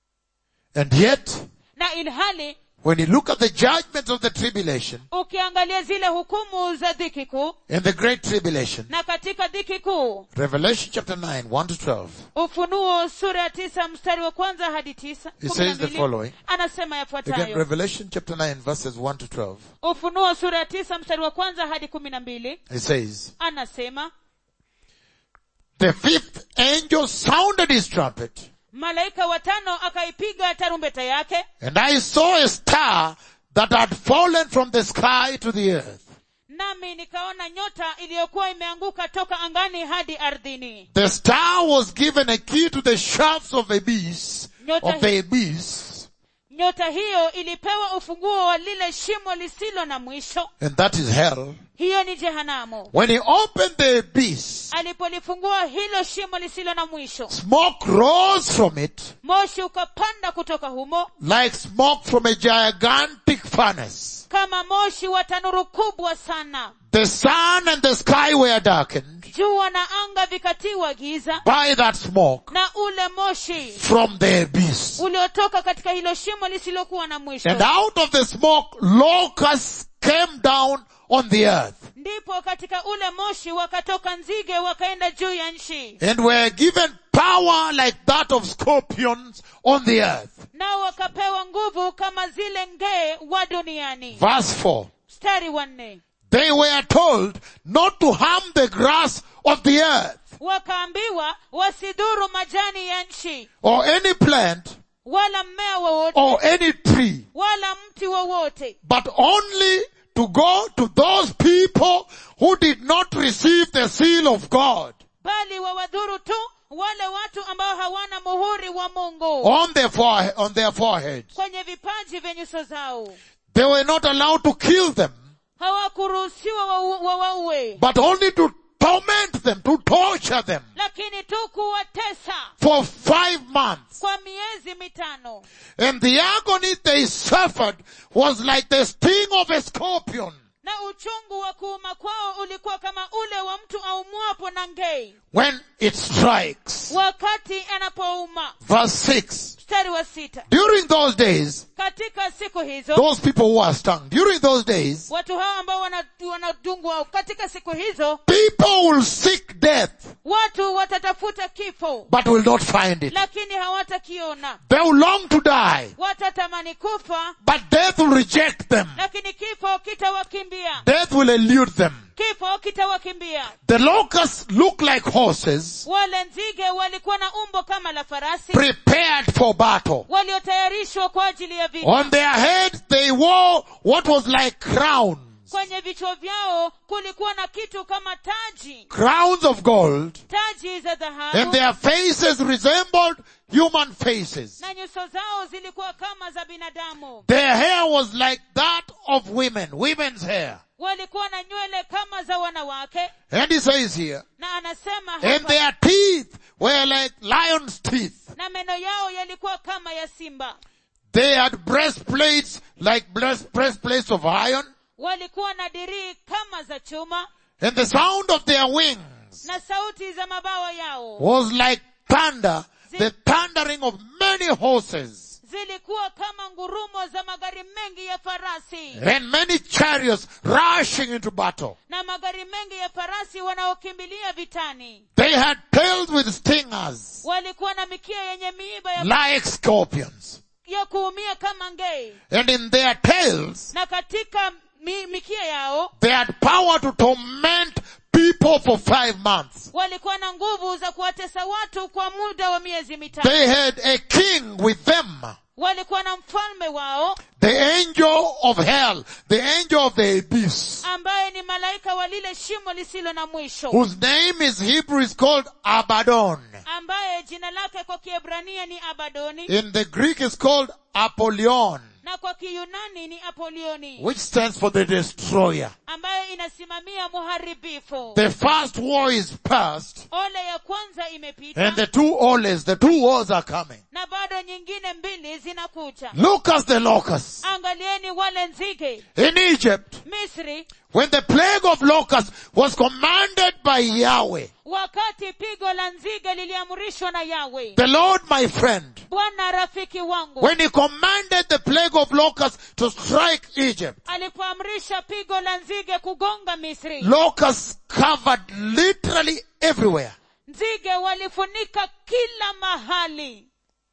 [SPEAKER 2] And yet,
[SPEAKER 1] na ilhali
[SPEAKER 2] when you look at the judgments of the tribulation
[SPEAKER 1] ukiangalia zile hukumu za dhiki kuu
[SPEAKER 2] and the great tribulation,
[SPEAKER 1] na katika dhiki kuu
[SPEAKER 2] Revelation chapter 9, 1 to 12,
[SPEAKER 1] ufunuo sura ya tisa mstari wa kwanza hadi tisa
[SPEAKER 2] It
[SPEAKER 1] kumi na
[SPEAKER 2] says the
[SPEAKER 1] mbili,
[SPEAKER 2] following.
[SPEAKER 1] anasema
[SPEAKER 2] again,
[SPEAKER 1] yafuatayo
[SPEAKER 2] Revelation chapter 9 verses 1 to 12,
[SPEAKER 1] ufunuo sura ya tisa mstari wa kwanza hadi kumi na mbili
[SPEAKER 2] it says,
[SPEAKER 1] anasema
[SPEAKER 2] the fifth angel sounded his trumpet
[SPEAKER 1] malaika watano akaipiga tarumbeta yake
[SPEAKER 2] and I saw a star that had fallen from the sky to the earth.
[SPEAKER 1] nami nikaona nyota iliyokuwa imeanguka toka angani hadi ardhini
[SPEAKER 2] The star was given a key to the shafts of abyss,
[SPEAKER 1] Nyota
[SPEAKER 2] of the abyss,
[SPEAKER 1] nyota hiyo ilipewa ufunguo wa lile shimo lisilo na mwisho
[SPEAKER 2] and that is hell.
[SPEAKER 1] hiyo ni jehanamu
[SPEAKER 2] When he opened the abyss,
[SPEAKER 1] alipolifungua hilo shimo lisilo na mwisho
[SPEAKER 2] smoke rose from it
[SPEAKER 1] moshi ukapanda kutoka humo
[SPEAKER 2] like smoke from a gigantic furnace.
[SPEAKER 1] kama moshi wa tanuru kubwa sana
[SPEAKER 2] The sun and the sky were darkened
[SPEAKER 1] jua na anga vikatiwa giza
[SPEAKER 2] by that smoke
[SPEAKER 1] na ule moshi
[SPEAKER 2] from the abyss.
[SPEAKER 1] uliotoka katika hilo shimo lisilokuwa na mwisho
[SPEAKER 2] And out of the smoke, locusts came down on the earth
[SPEAKER 1] ndipo katika ule moshi wakatoka nzige wakaenda juu ya nchi
[SPEAKER 2] and were given power like that of scorpions on the earth.
[SPEAKER 1] nao wakapewa nguvu kama zile ngee wa duniani
[SPEAKER 2] Verse 4.
[SPEAKER 1] mstari wa nne
[SPEAKER 2] They were told not to harm the grass of the earth
[SPEAKER 1] wakaambiwa wasidhuru majani ya nchi
[SPEAKER 2] or any plant
[SPEAKER 1] wala mmea wowote
[SPEAKER 2] or any tree,
[SPEAKER 1] wala mti wowote
[SPEAKER 2] but only to go to those people who did not receive the seal of God
[SPEAKER 1] bali wawadhuru tu wale watu ambao hawana muhuri wa mungu
[SPEAKER 2] on their forehead, on their foreheads.
[SPEAKER 1] kwenye vipaji vya nyuso zao
[SPEAKER 2] They were not allowed to kill them,
[SPEAKER 1] hawakuruhusiwa wawaue
[SPEAKER 2] but only to torment them, to torture them
[SPEAKER 1] lakini tu kuwatesa
[SPEAKER 2] for five months.
[SPEAKER 1] kwa miezi mitano
[SPEAKER 2] And the agony they suffered was like the sting of a scorpion
[SPEAKER 1] na uchungu wa kuuma kwao ulikuwa kama ule wa mtu aumwapo na ngei
[SPEAKER 2] when it strikes.
[SPEAKER 1] wakati anapouma
[SPEAKER 2] Verse 6.
[SPEAKER 1] mstari wa sita
[SPEAKER 2] During those days,
[SPEAKER 1] katika siku hizo
[SPEAKER 2] those people who are stung, during those days,
[SPEAKER 1] watu hao ambao wana- wanadungwa katika siku hizo
[SPEAKER 2] people will seek death,
[SPEAKER 1] watu watatafuta kifo
[SPEAKER 2] but will not find it.
[SPEAKER 1] lakini hawatakiona
[SPEAKER 2] They will long to die,
[SPEAKER 1] watatamani kufa
[SPEAKER 2] but death will reject them.
[SPEAKER 1] lakini kifo kitawakimbia
[SPEAKER 2] Death will elude them.
[SPEAKER 1] kifo kitawakimbia
[SPEAKER 2] The locusts look like horses
[SPEAKER 1] wale nzige walikuwa na umbo kama la farasi
[SPEAKER 2] prepared for battle.
[SPEAKER 1] waliotayarishwa kwa ajili ya vita
[SPEAKER 2] On their heads they wore what was like crowns.
[SPEAKER 1] kwenye vichwa vyao kulikuwa na kitu kama taji
[SPEAKER 2] Crowns of gold.
[SPEAKER 1] taji za
[SPEAKER 2] And
[SPEAKER 1] dhahabu
[SPEAKER 2] their faces resembled human faces.
[SPEAKER 1] na nyuso zao zilikuwa kama za binadamu
[SPEAKER 2] Their hair was like that of women, women's hair.
[SPEAKER 1] walikuwa na nywele kama za wanawake
[SPEAKER 2] And he says here,
[SPEAKER 1] na anasema
[SPEAKER 2] and
[SPEAKER 1] hapa,
[SPEAKER 2] their teeth were like lion's teeth.
[SPEAKER 1] na meno yao yalikuwa kama ya simba
[SPEAKER 2] They had breastplates like breast, breastplates of iron.
[SPEAKER 1] walikuwa na dirii kama za chuma
[SPEAKER 2] And the sound of their wings
[SPEAKER 1] na sauti za mabawa yao
[SPEAKER 2] was like thunder, the thundering of many horses
[SPEAKER 1] zilikuwa kama ngurumo za magari mengi ya farasi
[SPEAKER 2] and many chariots rushing into battle.
[SPEAKER 1] na magari mengi ya farasi wanaokimbilia vitani
[SPEAKER 2] They had tails with stingers
[SPEAKER 1] walikuwa na mikia yenye miiba ya,
[SPEAKER 2] like scorpions.
[SPEAKER 1] ya kuumia kama ngei
[SPEAKER 2] And in their tails,
[SPEAKER 1] na katika mi, mikia yao
[SPEAKER 2] they had power to torment people for five months.
[SPEAKER 1] walikuwa na nguvu za kuwatesa watu kwa muda wa miezi mitatu
[SPEAKER 2] They had a king with them.
[SPEAKER 1] walikuwa na mfalme wao
[SPEAKER 2] The angel of hell, the angel of the abyss,
[SPEAKER 1] ambaye ni malaika wa lile shimo lisilo na mwisho
[SPEAKER 2] whose name is Hebrew is called Abaddon.
[SPEAKER 1] ambaye jina lake kwa kiebrania ni abadoni
[SPEAKER 2] In the Greek is called Apollyon,
[SPEAKER 1] na kwa kiyunani ni apolioni
[SPEAKER 2] which stands for the destroyer.
[SPEAKER 1] ambaye inasimamia muharibifu
[SPEAKER 2] The first war is past,
[SPEAKER 1] ole ya kwanza imepita
[SPEAKER 2] and the two oles, the two wars are coming.
[SPEAKER 1] na bado nyingine mbili zinakuja
[SPEAKER 2] Look at the locusts.
[SPEAKER 1] angalieni wale nzige
[SPEAKER 2] In Egypt,
[SPEAKER 1] misri
[SPEAKER 2] when the plague of locusts was commanded by Yahweh,
[SPEAKER 1] wakati pigo la nzige liliamrishwa na yawe
[SPEAKER 2] the Lord my friend,
[SPEAKER 1] bwana rafiki wangu
[SPEAKER 2] when he commanded the plague of locusts to strike Egypt,
[SPEAKER 1] alipoamrisha pigo la nzige kugonga misri
[SPEAKER 2] locusts covered literally everywhere.
[SPEAKER 1] nzige walifunika kila mahali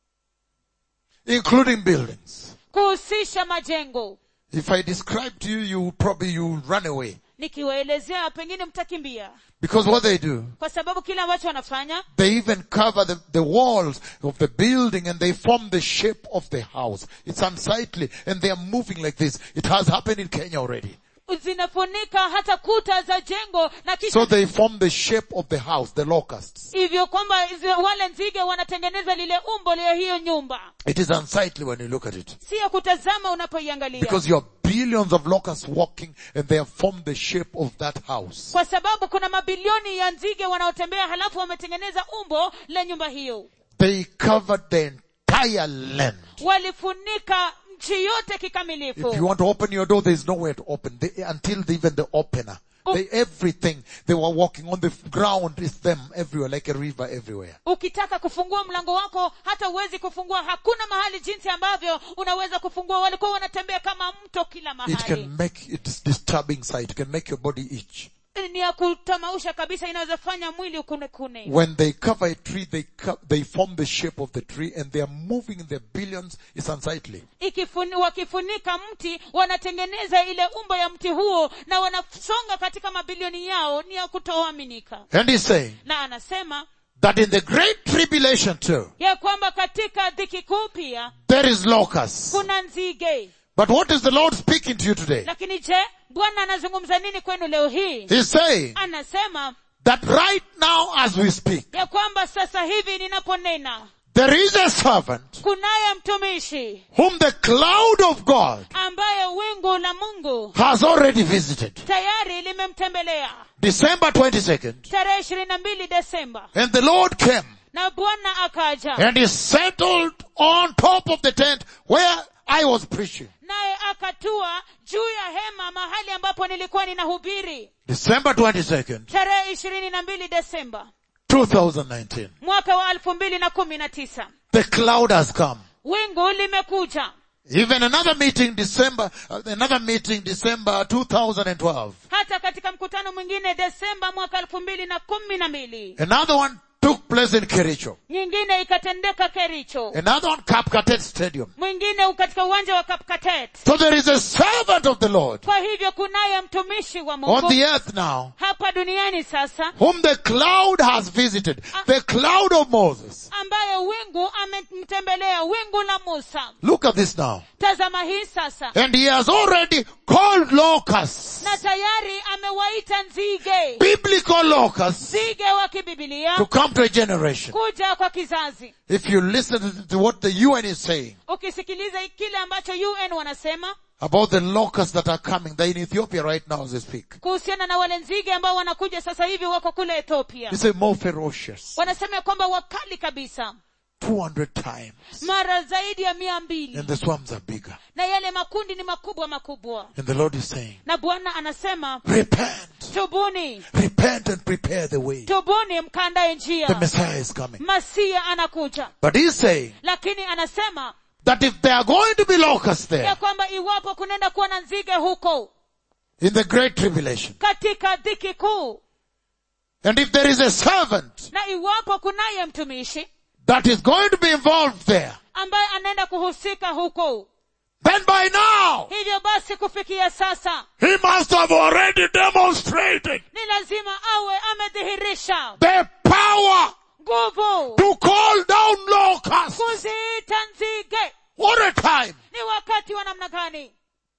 [SPEAKER 2] including buildings.
[SPEAKER 1] kuhusisha majengo
[SPEAKER 2] If I describe to you, you probably you run away
[SPEAKER 1] nikiwaelezea pengine mtakimbia
[SPEAKER 2] because what they do,
[SPEAKER 1] kwa sababu kile ambacho wanafanya
[SPEAKER 2] they even cover the, the walls of the building and they form the shape of the house. It's unsightly and they are moving like this. It has happened in Kenya already.
[SPEAKER 1] zinafunika hata kuta za jengo na kisha
[SPEAKER 2] So they form the shape of the house, the locusts.
[SPEAKER 1] hivyo kwamba zi- wale nzige wanatengeneza lile umbo la hiyo nyumba
[SPEAKER 2] It is unsightly when you look at it.
[SPEAKER 1] si ya kutazama unapoiangalia
[SPEAKER 2] Because you have billions of locusts walking and they have formed the shape of that house.
[SPEAKER 1] kwa sababu kuna mabilioni ya nzige wanaotembea halafu wametengeneza umbo la nyumba hiyo
[SPEAKER 2] They covered the entire land.
[SPEAKER 1] walifunika nchi yote
[SPEAKER 2] If
[SPEAKER 1] kikamilifu
[SPEAKER 2] you want to open your door, there is nowhere to open. They, until the, even the opener.
[SPEAKER 1] Oh.
[SPEAKER 2] They, everything, they were walking on the ground is them everywhere, like a river everywhere.
[SPEAKER 1] ukitaka kufungua mlango wako hata huwezi kufungua hakuna mahali jinsi ambavyo unaweza kufungua walikuwa wanatembea kama mto kila
[SPEAKER 2] It
[SPEAKER 1] mahali
[SPEAKER 2] can make, it is disturbing sight. It can make your body itch.
[SPEAKER 1] ni ya kutamausha kabisa inaweza fanya mwili ukunekune
[SPEAKER 2] When they cover a tree, they, co- they form the shape of the tree and they are moving in their billions. It's unsightly.
[SPEAKER 1] Ikifuni, wakifunika mti wanatengeneza ile umbo ya mti huo na wanasonga katika mabilioni yao ni ya kutoaminika
[SPEAKER 2] And he's saying
[SPEAKER 1] na anasema
[SPEAKER 2] that in the great tribulation too,
[SPEAKER 1] ya kwamba katika dhiki kuu pia
[SPEAKER 2] there is locusts.
[SPEAKER 1] kuna nzige
[SPEAKER 2] But what is the Lord speaking to you today?
[SPEAKER 1] lakini je bwana anazungumza nini kwenu leo hii
[SPEAKER 2] He's saying
[SPEAKER 1] anasema
[SPEAKER 2] that right now as we speak,
[SPEAKER 1] ya kwamba sasa hivi ninaponena
[SPEAKER 2] there is a servant
[SPEAKER 1] kunaye mtumishi
[SPEAKER 2] whom the cloud of God
[SPEAKER 1] ambaye wingu la mungu
[SPEAKER 2] has already visited.
[SPEAKER 1] tayari limemtembelea
[SPEAKER 2] December 22nd.
[SPEAKER 1] tarehe ishirini na mbili desemba
[SPEAKER 2] And the Lord came
[SPEAKER 1] na bwana akaja
[SPEAKER 2] and he settled on top of the tent where I was preaching.
[SPEAKER 1] naye akatua juu ya hema mahali ambapo nilikuwa ninahubiri
[SPEAKER 2] December 22nd,
[SPEAKER 1] tarehe ishirini na mbili desemba
[SPEAKER 2] 2019.
[SPEAKER 1] mwaka wa elfu mbili na kumi na tisa
[SPEAKER 2] The cloud has come.
[SPEAKER 1] wingu limekuja
[SPEAKER 2] Even another meeting December, uh, another meeting December 2012.
[SPEAKER 1] hata katika mkutano mwingine desemba mwaka elfu mbili na kumi na mbili
[SPEAKER 2] Another one took place in Kericho.
[SPEAKER 1] nyingine ikatendeka kericho
[SPEAKER 2] Another one Kapkatet Stadium.
[SPEAKER 1] mwingine katika uwanja wa kapkatet
[SPEAKER 2] So there is a servant of the Lord
[SPEAKER 1] kwa hivyo kunaye mtumishi wa
[SPEAKER 2] on
[SPEAKER 1] mungu
[SPEAKER 2] the earth now
[SPEAKER 1] hapa duniani sasa
[SPEAKER 2] whom the cloud has visited. The cloud of Moses.
[SPEAKER 1] ambaye wingu amemtembelea wingu la musa
[SPEAKER 2] Look at this now.
[SPEAKER 1] tazama hii sasa
[SPEAKER 2] And he has already called locusts,
[SPEAKER 1] na tayari amewaita nzige
[SPEAKER 2] biblical locusts,
[SPEAKER 1] nzige wa kibibilia
[SPEAKER 2] to come to a generation.
[SPEAKER 1] kuja kwa kizazi
[SPEAKER 2] If you listen to- to what the UN is saying
[SPEAKER 1] ukisikiliza kile ambacho un wanasema
[SPEAKER 2] about the locusts that are coming, they're in Ethiopia right now as we speak.
[SPEAKER 1] kuhusiana na wale nzige ambao wanakuja sasa hivi wako kule ethiopia
[SPEAKER 2] They say more ferocious.
[SPEAKER 1] wanasema ya kwamba wakali kabisa
[SPEAKER 2] 200 times.
[SPEAKER 1] mara zaidi ya mia mbili
[SPEAKER 2] And the swarms are bigger.
[SPEAKER 1] na yale makundi ni makubwa makubwa
[SPEAKER 2] And the Lord is saying,
[SPEAKER 1] na bwana anasema
[SPEAKER 2] repent,
[SPEAKER 1] tubuni
[SPEAKER 2] repent and prepare the way.
[SPEAKER 1] tubuni mkandae
[SPEAKER 2] The
[SPEAKER 1] njia
[SPEAKER 2] Messiah is coming.
[SPEAKER 1] masia anakuja
[SPEAKER 2] But he's saying
[SPEAKER 1] lakini anasema
[SPEAKER 2] that if there are going to be locusts there
[SPEAKER 1] ya kwamba iwapo kunaenda kuwa na nzige huko
[SPEAKER 2] in the great tribulation,
[SPEAKER 1] katika dhiki kuu
[SPEAKER 2] and if there is a servant
[SPEAKER 1] na iwapo kunaye mtumishi
[SPEAKER 2] that is going to be involved there,
[SPEAKER 1] ambaye anaenda kuhusika huko
[SPEAKER 2] then by now
[SPEAKER 1] hivyo basi kufikia sasa
[SPEAKER 2] he must have already demonstrated
[SPEAKER 1] ni lazima awe amedhihirisha
[SPEAKER 2] the power
[SPEAKER 1] nguvu
[SPEAKER 2] to call down locusts.
[SPEAKER 1] kuziita nzige
[SPEAKER 2] What a time!
[SPEAKER 1] ni wakati wa namna gani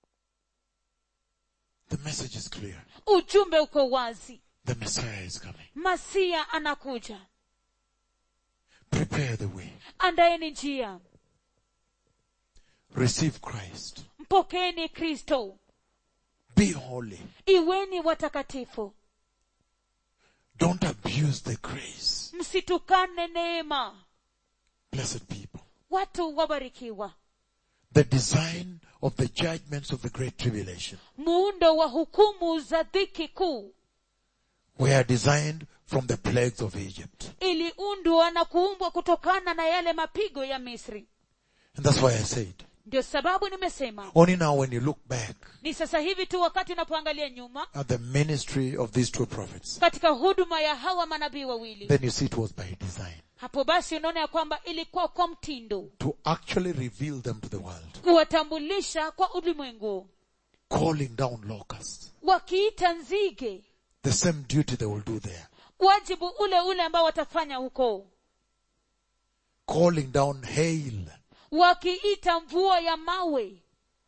[SPEAKER 2] The message is clear.
[SPEAKER 1] ujumbe uko wazi
[SPEAKER 2] The Messiah is coming.
[SPEAKER 1] masia anakuja
[SPEAKER 2] Prepare the way.
[SPEAKER 1] andaeni njia
[SPEAKER 2] Receive Christ.
[SPEAKER 1] mpokeeni kristo
[SPEAKER 2] Be holy.
[SPEAKER 1] iweni watakatifu
[SPEAKER 2] Don't abuse the grace.
[SPEAKER 1] msitukane neema
[SPEAKER 2] Blessed people.
[SPEAKER 1] watu wabarikiwa
[SPEAKER 2] The design of the judgments of the great tribulation
[SPEAKER 1] muundo wa hukumu za dhiki kuu
[SPEAKER 2] were designed from the plagues of Egypt.
[SPEAKER 1] iliundwa na kuumbwa kutokana na yale mapigo ya misri
[SPEAKER 2] And that's why I said,
[SPEAKER 1] ndio sababu nimesema
[SPEAKER 2] only now when you look back
[SPEAKER 1] ni sasa hivi tu wakati unapoangalia nyuma
[SPEAKER 2] at the ministry of these two prophets,
[SPEAKER 1] katika huduma ya hawa manabii wawili
[SPEAKER 2] then you see it was by design
[SPEAKER 1] hapo basi unaona ya kwamba ilikuwa kwa mtindo
[SPEAKER 2] to actually reveal them to the world,
[SPEAKER 1] kuwatambulisha kwa ulimwengu
[SPEAKER 2] calling down locusts.
[SPEAKER 1] wakiita nzige
[SPEAKER 2] The same duty they will do there.
[SPEAKER 1] wajibu ule ule ambao watafanya huko
[SPEAKER 2] Calling down hail,
[SPEAKER 1] wakiita mvua ya mawe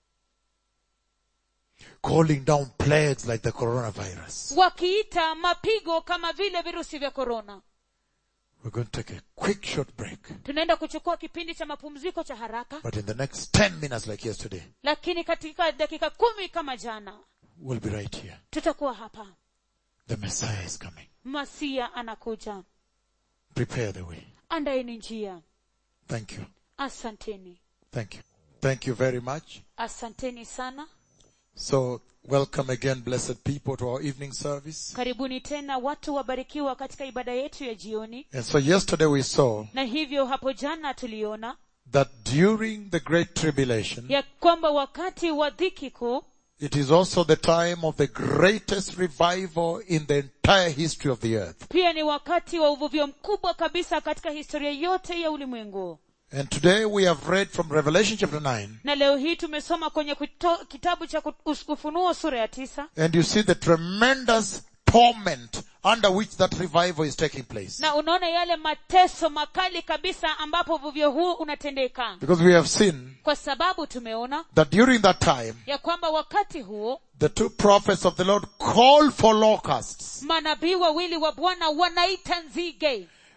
[SPEAKER 2] calling down plagues like the coronavirus.
[SPEAKER 1] wakiita mapigo kama vile virusi vya korona
[SPEAKER 2] We're going to take a quick short break.
[SPEAKER 1] tunaenda kuchukua kipindi cha mapumziko cha haraka
[SPEAKER 2] But in the next 10 minutes like yesterday,
[SPEAKER 1] lakini katika dakika kumi kama jana
[SPEAKER 2] we'll be right here.
[SPEAKER 1] tutakuwa hapa
[SPEAKER 2] The Messiah is coming.
[SPEAKER 1] masia anakuja
[SPEAKER 2] Prepare the way.
[SPEAKER 1] andaeni njia
[SPEAKER 2] Thank you.
[SPEAKER 1] asanteni
[SPEAKER 2] Thank you. Thank you very much.
[SPEAKER 1] asanteni sana
[SPEAKER 2] So, welcome again, blessed people, to our evening service.
[SPEAKER 1] karibuni tena watu wabarikiwa katika ibada yetu ya jioni
[SPEAKER 2] And so yesterday we saw
[SPEAKER 1] na hivyo hapo jana tuliona
[SPEAKER 2] that during the great tribulation,
[SPEAKER 1] ya kwamba wakati wa dhiki kuu
[SPEAKER 2] it is also the time of the greatest revival in the entire history of the earth.
[SPEAKER 1] pia ni wakati wa uvuvio mkubwa kabisa katika historia yote ya ulimwengu
[SPEAKER 2] And today we have read from Revelation chapter 9,
[SPEAKER 1] na leo hii tumesoma kwenye kuto, kitabu cha Kut- ufunuo sura ya tisa
[SPEAKER 2] and you see the tremendous torment under which that revival is taking place.
[SPEAKER 1] na unaona yale mateso makali kabisa ambapo uvuvio huu unatendeka
[SPEAKER 2] Because we have seen
[SPEAKER 1] kwa sababu tumeona
[SPEAKER 2] that during that time,
[SPEAKER 1] ya kwamba wakati huo
[SPEAKER 2] the two prophets of the Lord called for locusts.
[SPEAKER 1] manabii wawili wa bwana wanaita nzige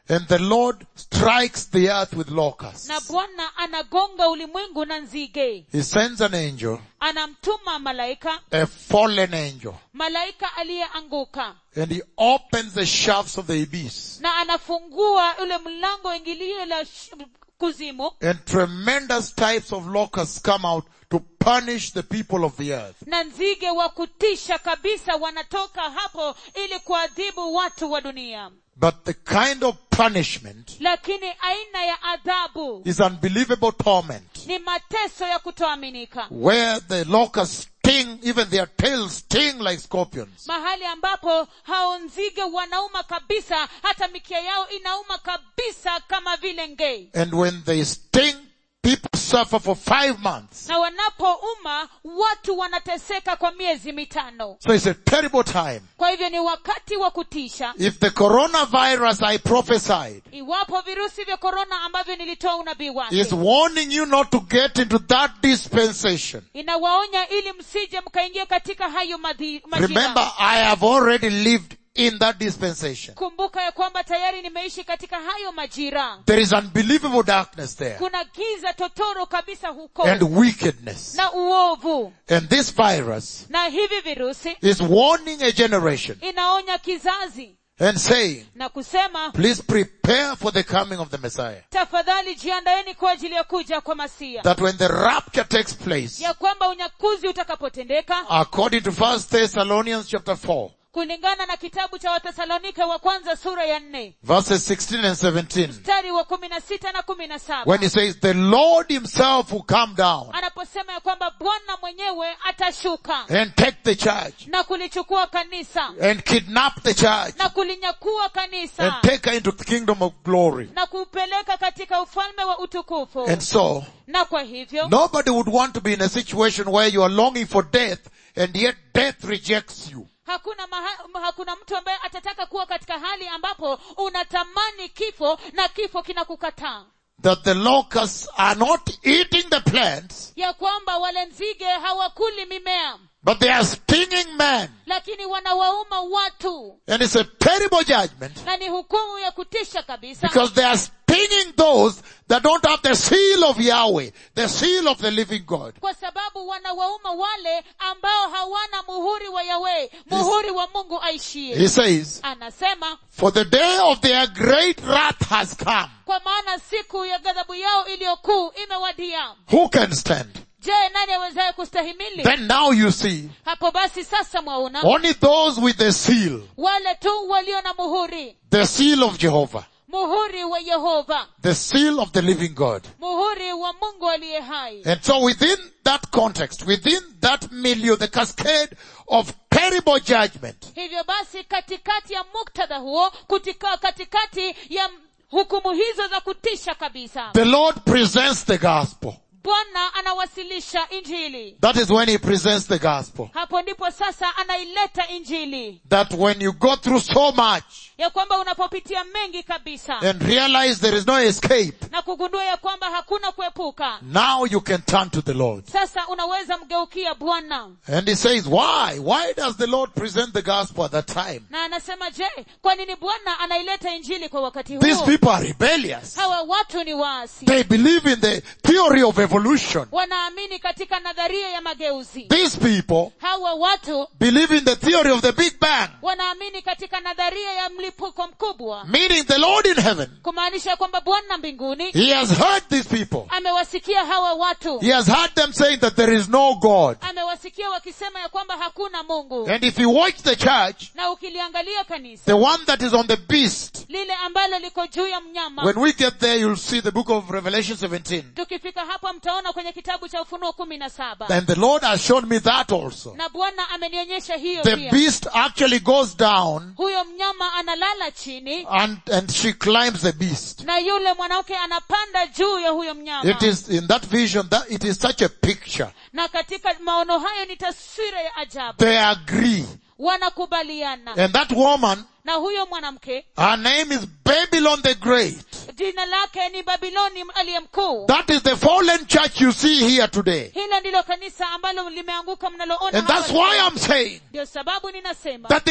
[SPEAKER 2] And the Lord strikes the earth with locusts.
[SPEAKER 1] na bwana anagonga ulimwengu na nzige
[SPEAKER 2] He sends an angel,
[SPEAKER 1] anamtuma malaika
[SPEAKER 2] a fallen angel,
[SPEAKER 1] malaika aliyeanguka
[SPEAKER 2] and he opens the shafts of the abyss.
[SPEAKER 1] na anafungua ule mlango ingilio la sh- kuzimu
[SPEAKER 2] And tremendous types of locusts come out to punish the people of the earth.
[SPEAKER 1] na nzige wa kutisha kabisa wanatoka hapo ili kuadhibu watu wa dunia
[SPEAKER 2] But the kind of punishment
[SPEAKER 1] lakini aina ya adhabu
[SPEAKER 2] is unbelievable torment,
[SPEAKER 1] ni mateso ya kutoaminika
[SPEAKER 2] where the locusts sting, even their tails sting like scorpions.
[SPEAKER 1] mahali ambapo hao nzige wanauma kabisa hata mikia yao inauma kabisa kama vile ngei
[SPEAKER 2] And when they sting, people suffer for five months.
[SPEAKER 1] na wanapouma watu wanateseka kwa miezi mitano
[SPEAKER 2] So it's a terrible time.
[SPEAKER 1] kwa hivyo ni wakati wa kutisha
[SPEAKER 2] If the coronavirus I prophesied
[SPEAKER 1] iwapo virusi vya korona ambavyo nilitoa unabii wake
[SPEAKER 2] is warning you not to get into that dispensation,
[SPEAKER 1] inawaonya ili msije mkaingia katika hayo madhi- majira
[SPEAKER 2] remember I have already lived in that dispensation.
[SPEAKER 1] kumbuka ya kwamba tayari nimeishi katika hayo majira
[SPEAKER 2] There is unbelievable darkness there
[SPEAKER 1] kuna giza totoro kabisa huko
[SPEAKER 2] and wickedness.
[SPEAKER 1] na uovu
[SPEAKER 2] And this virus
[SPEAKER 1] na hivi virusi
[SPEAKER 2] is warning a generation
[SPEAKER 1] inaonya kizazi
[SPEAKER 2] and saying,
[SPEAKER 1] na kusema
[SPEAKER 2] please prepare for the coming of the Messiah.
[SPEAKER 1] tafadhali jiandaeni kwa ajili ya kuja kwa masia
[SPEAKER 2] That when the rapture takes place,
[SPEAKER 1] ya kwamba unyakuzi utakapotendeka
[SPEAKER 2] according to 1 Thessalonians chapter 4,
[SPEAKER 1] kulingana na kitabu cha wathesalonike wa kwanza sura ya nne
[SPEAKER 2] verses 16 and 17,
[SPEAKER 1] mstari wa kumi na sita na kumi na saba
[SPEAKER 2] when he says, the Lord himself will come down
[SPEAKER 1] anaposema ya kwamba bwana mwenyewe atashuka
[SPEAKER 2] and take the church
[SPEAKER 1] na kulichukua kanisa
[SPEAKER 2] and kidnap the church
[SPEAKER 1] na kulinyakua kanisa
[SPEAKER 2] and take her into the kingdom of glory.
[SPEAKER 1] na kupeleka katika ufalme wa utukufu
[SPEAKER 2] And so,
[SPEAKER 1] na kwa hivyo
[SPEAKER 2] nobody would want to be in a situation where you are longing for death and yet death rejects you.
[SPEAKER 1] hakuna maha, hakuna mtu ambaye atataka kuwa katika hali ambapo unatamani kifo na kifo kinakukataa
[SPEAKER 2] That the locusts are not eating the plants,
[SPEAKER 1] ya kwamba wale nzige hawakuli mimea
[SPEAKER 2] but they are stinging man.
[SPEAKER 1] lakini wanawauma watu
[SPEAKER 2] And it's a terrible judgment
[SPEAKER 1] na ni hukumu ya kutisha kabisa
[SPEAKER 2] because they are stinging those that don't have the seal of Yahweh, the seal of the living God.
[SPEAKER 1] kwa sababu wanawauma wale ambao hawana muhuri wa yawe muhuri wa mungu aishie
[SPEAKER 2] He says,
[SPEAKER 1] anasema
[SPEAKER 2] for the day of their great wrath has come.
[SPEAKER 1] kwa maana siku ya ghadhabu yao iliyokuu imewadia
[SPEAKER 2] Who can stand?
[SPEAKER 1] je nani awezaye kustahimili
[SPEAKER 2] Then now you see,
[SPEAKER 1] hapo basi sasa mwaona
[SPEAKER 2] only those with the seal,
[SPEAKER 1] wale tu walio na muhuri
[SPEAKER 2] the seal of Jehovah,
[SPEAKER 1] muhuri wa yehova
[SPEAKER 2] the seal of the living God.
[SPEAKER 1] muhuri wa mungu aliye hai
[SPEAKER 2] And so within that context, within that milieu, the cascade of terrible judgment,
[SPEAKER 1] hivyo basi katikati ya muktadha huo kutika katikati ya hukumu hizo za kutisha kabisa
[SPEAKER 2] the Lord presents the gospel.
[SPEAKER 1] bwana anawasilisha injili
[SPEAKER 2] That is when He presents the gospel.
[SPEAKER 1] hapo ndipo sasa anaileta injili
[SPEAKER 2] That when you go through so much
[SPEAKER 1] ya kwamba unapopitia mengi kabisa
[SPEAKER 2] and realize there is no escape,
[SPEAKER 1] na kugundua ya kwamba hakuna kuepuka
[SPEAKER 2] now you can turn to the Lord.
[SPEAKER 1] sasa unaweza mgeukia bwana
[SPEAKER 2] And He says, why? Why does the Lord present the gospel at that time?
[SPEAKER 1] na anasema je kwa nini bwana anaileta injili kwa wakati
[SPEAKER 2] These
[SPEAKER 1] huu
[SPEAKER 2] people are rebellious.
[SPEAKER 1] hawa watu ni waasi
[SPEAKER 2] They believe in the theory of evolution.
[SPEAKER 1] wanaamini katika nadharia ya mageuzi
[SPEAKER 2] These people
[SPEAKER 1] hawa watu
[SPEAKER 2] believe in the theory of the Big Bang.
[SPEAKER 1] wanaamini katika nadharia ya mlipuko mkubwa
[SPEAKER 2] Meaning the Lord in heaven,
[SPEAKER 1] kumaanisha kwamba bwana mbinguni
[SPEAKER 2] He has heard these people.
[SPEAKER 1] amewasikia hawa watu
[SPEAKER 2] He has heard them saying that there is no God.
[SPEAKER 1] amewasikia wakisema ya kwamba hakuna mungu
[SPEAKER 2] And if you watch the church,
[SPEAKER 1] na ukiliangalia kanisa
[SPEAKER 2] the one that is on the beast,
[SPEAKER 1] lile ambalo liko juu ya mnyama
[SPEAKER 2] when we get there, you'll see the book of Revelation 17.
[SPEAKER 1] tukifika hapa mtaona kwenye kitabu cha ufunuo kumi na saba
[SPEAKER 2] And the Lord has shown me that also.
[SPEAKER 1] na bwana amenionyesha hiyo
[SPEAKER 2] The
[SPEAKER 1] pia
[SPEAKER 2] beast actually goes down
[SPEAKER 1] huyo mnyama analala chini
[SPEAKER 2] and, and she climbs the beast.
[SPEAKER 1] na yule mwanamke anapanda juu ya huyo mnyama
[SPEAKER 2] It is in that vision that it is such a picture.
[SPEAKER 1] na katika maono hayo ni taswira ya ajabu
[SPEAKER 2] They agree.
[SPEAKER 1] wanakubaliana
[SPEAKER 2] And that woman,
[SPEAKER 1] na huyo mwanamke
[SPEAKER 2] her name is Babylon the Great.
[SPEAKER 1] jina lake ni babiloni aliye mkuu
[SPEAKER 2] That is the fallen church you see here today.
[SPEAKER 1] hilo ndilo kanisa ambalo limeanguka mnaloona
[SPEAKER 2] And that's
[SPEAKER 1] hapa
[SPEAKER 2] why
[SPEAKER 1] leo.
[SPEAKER 2] I'm saying
[SPEAKER 1] ndio sababu ninasema
[SPEAKER 2] that there are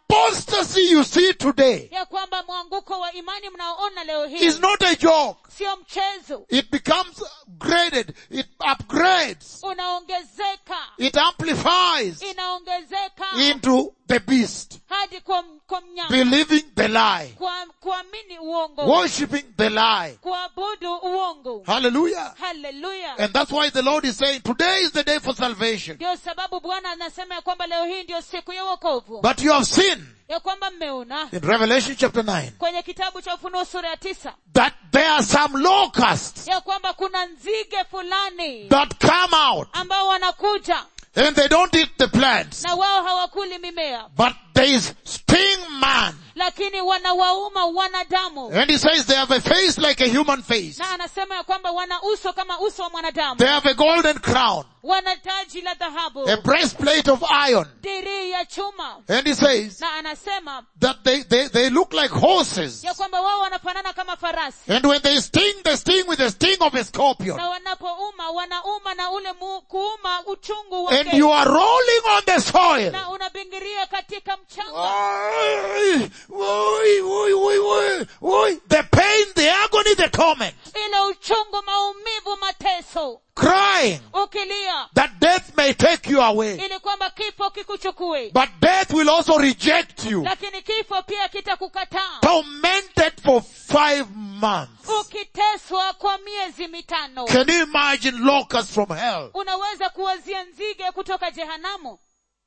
[SPEAKER 2] apostasy you see today
[SPEAKER 1] ya kwamba mwanguko wa imani mnaoona leo hii
[SPEAKER 2] is not a joke.
[SPEAKER 1] sio mchezo
[SPEAKER 2] It becomes graded. It upgrades.
[SPEAKER 1] unaongezeka
[SPEAKER 2] It amplifies
[SPEAKER 1] inaongezeka
[SPEAKER 2] into the beast.
[SPEAKER 1] hadi kwa, kwa mnyama
[SPEAKER 2] Believing the lie.
[SPEAKER 1] kwa kuamini uongo
[SPEAKER 2] Worshipping the lie.
[SPEAKER 1] kuabudu uongo
[SPEAKER 2] Hallelujah.
[SPEAKER 1] haleluya
[SPEAKER 2] And that's why the Lord is saying, today is the day for salvation.
[SPEAKER 1] ndio sababu bwana anasema ya kwamba leo hii ndio siku ya wokovu
[SPEAKER 2] But you have seen
[SPEAKER 1] ya kwamba mmeona
[SPEAKER 2] in Revelation chapter 9
[SPEAKER 1] kwenye kitabu cha ufunuo sura ya tisa
[SPEAKER 2] that there are some locusts
[SPEAKER 1] ya kwamba kuna nzige fulani
[SPEAKER 2] that come out
[SPEAKER 1] ambao wanakuja
[SPEAKER 2] and they don't eat the plants,
[SPEAKER 1] na wao hawakuli mimea
[SPEAKER 2] but there is sting man.
[SPEAKER 1] lakini wanawauma wanadamu
[SPEAKER 2] And he says they have a face like a human face.
[SPEAKER 1] na anasema ya kwamba wana uso kama uso wa mwanadamu
[SPEAKER 2] They have a golden crown,
[SPEAKER 1] wana taji la dhahabu
[SPEAKER 2] a breastplate of iron.
[SPEAKER 1] dirii ya chuma
[SPEAKER 2] And he says
[SPEAKER 1] na anasema
[SPEAKER 2] that they, they, they look like horses.
[SPEAKER 1] ya kwamba wao wanafanana kama farasi
[SPEAKER 2] And when they sting, they sting with the sting of a scorpion.
[SPEAKER 1] na wanapouma wanauma na ule mu, kuuma uchungu
[SPEAKER 2] And
[SPEAKER 1] wake
[SPEAKER 2] you are rolling on the soil.
[SPEAKER 1] na unabingiria katika mchanga
[SPEAKER 2] Oi, oi, oi, oi, oi, oi. The pain, the agony, the torment.
[SPEAKER 1] ile uchungu maumivu mateso
[SPEAKER 2] Crying
[SPEAKER 1] ukilia
[SPEAKER 2] that death may take you away.
[SPEAKER 1] ili kwamba kifo kikuchukue
[SPEAKER 2] But death will also reject you.
[SPEAKER 1] lakini kifo pia kitakukataa
[SPEAKER 2] Tormented for five months.
[SPEAKER 1] ukiteswa kwa miezi mitano
[SPEAKER 2] Can you imagine locusts from hell?
[SPEAKER 1] unaweza kuwazia nzige kutoka jehanamu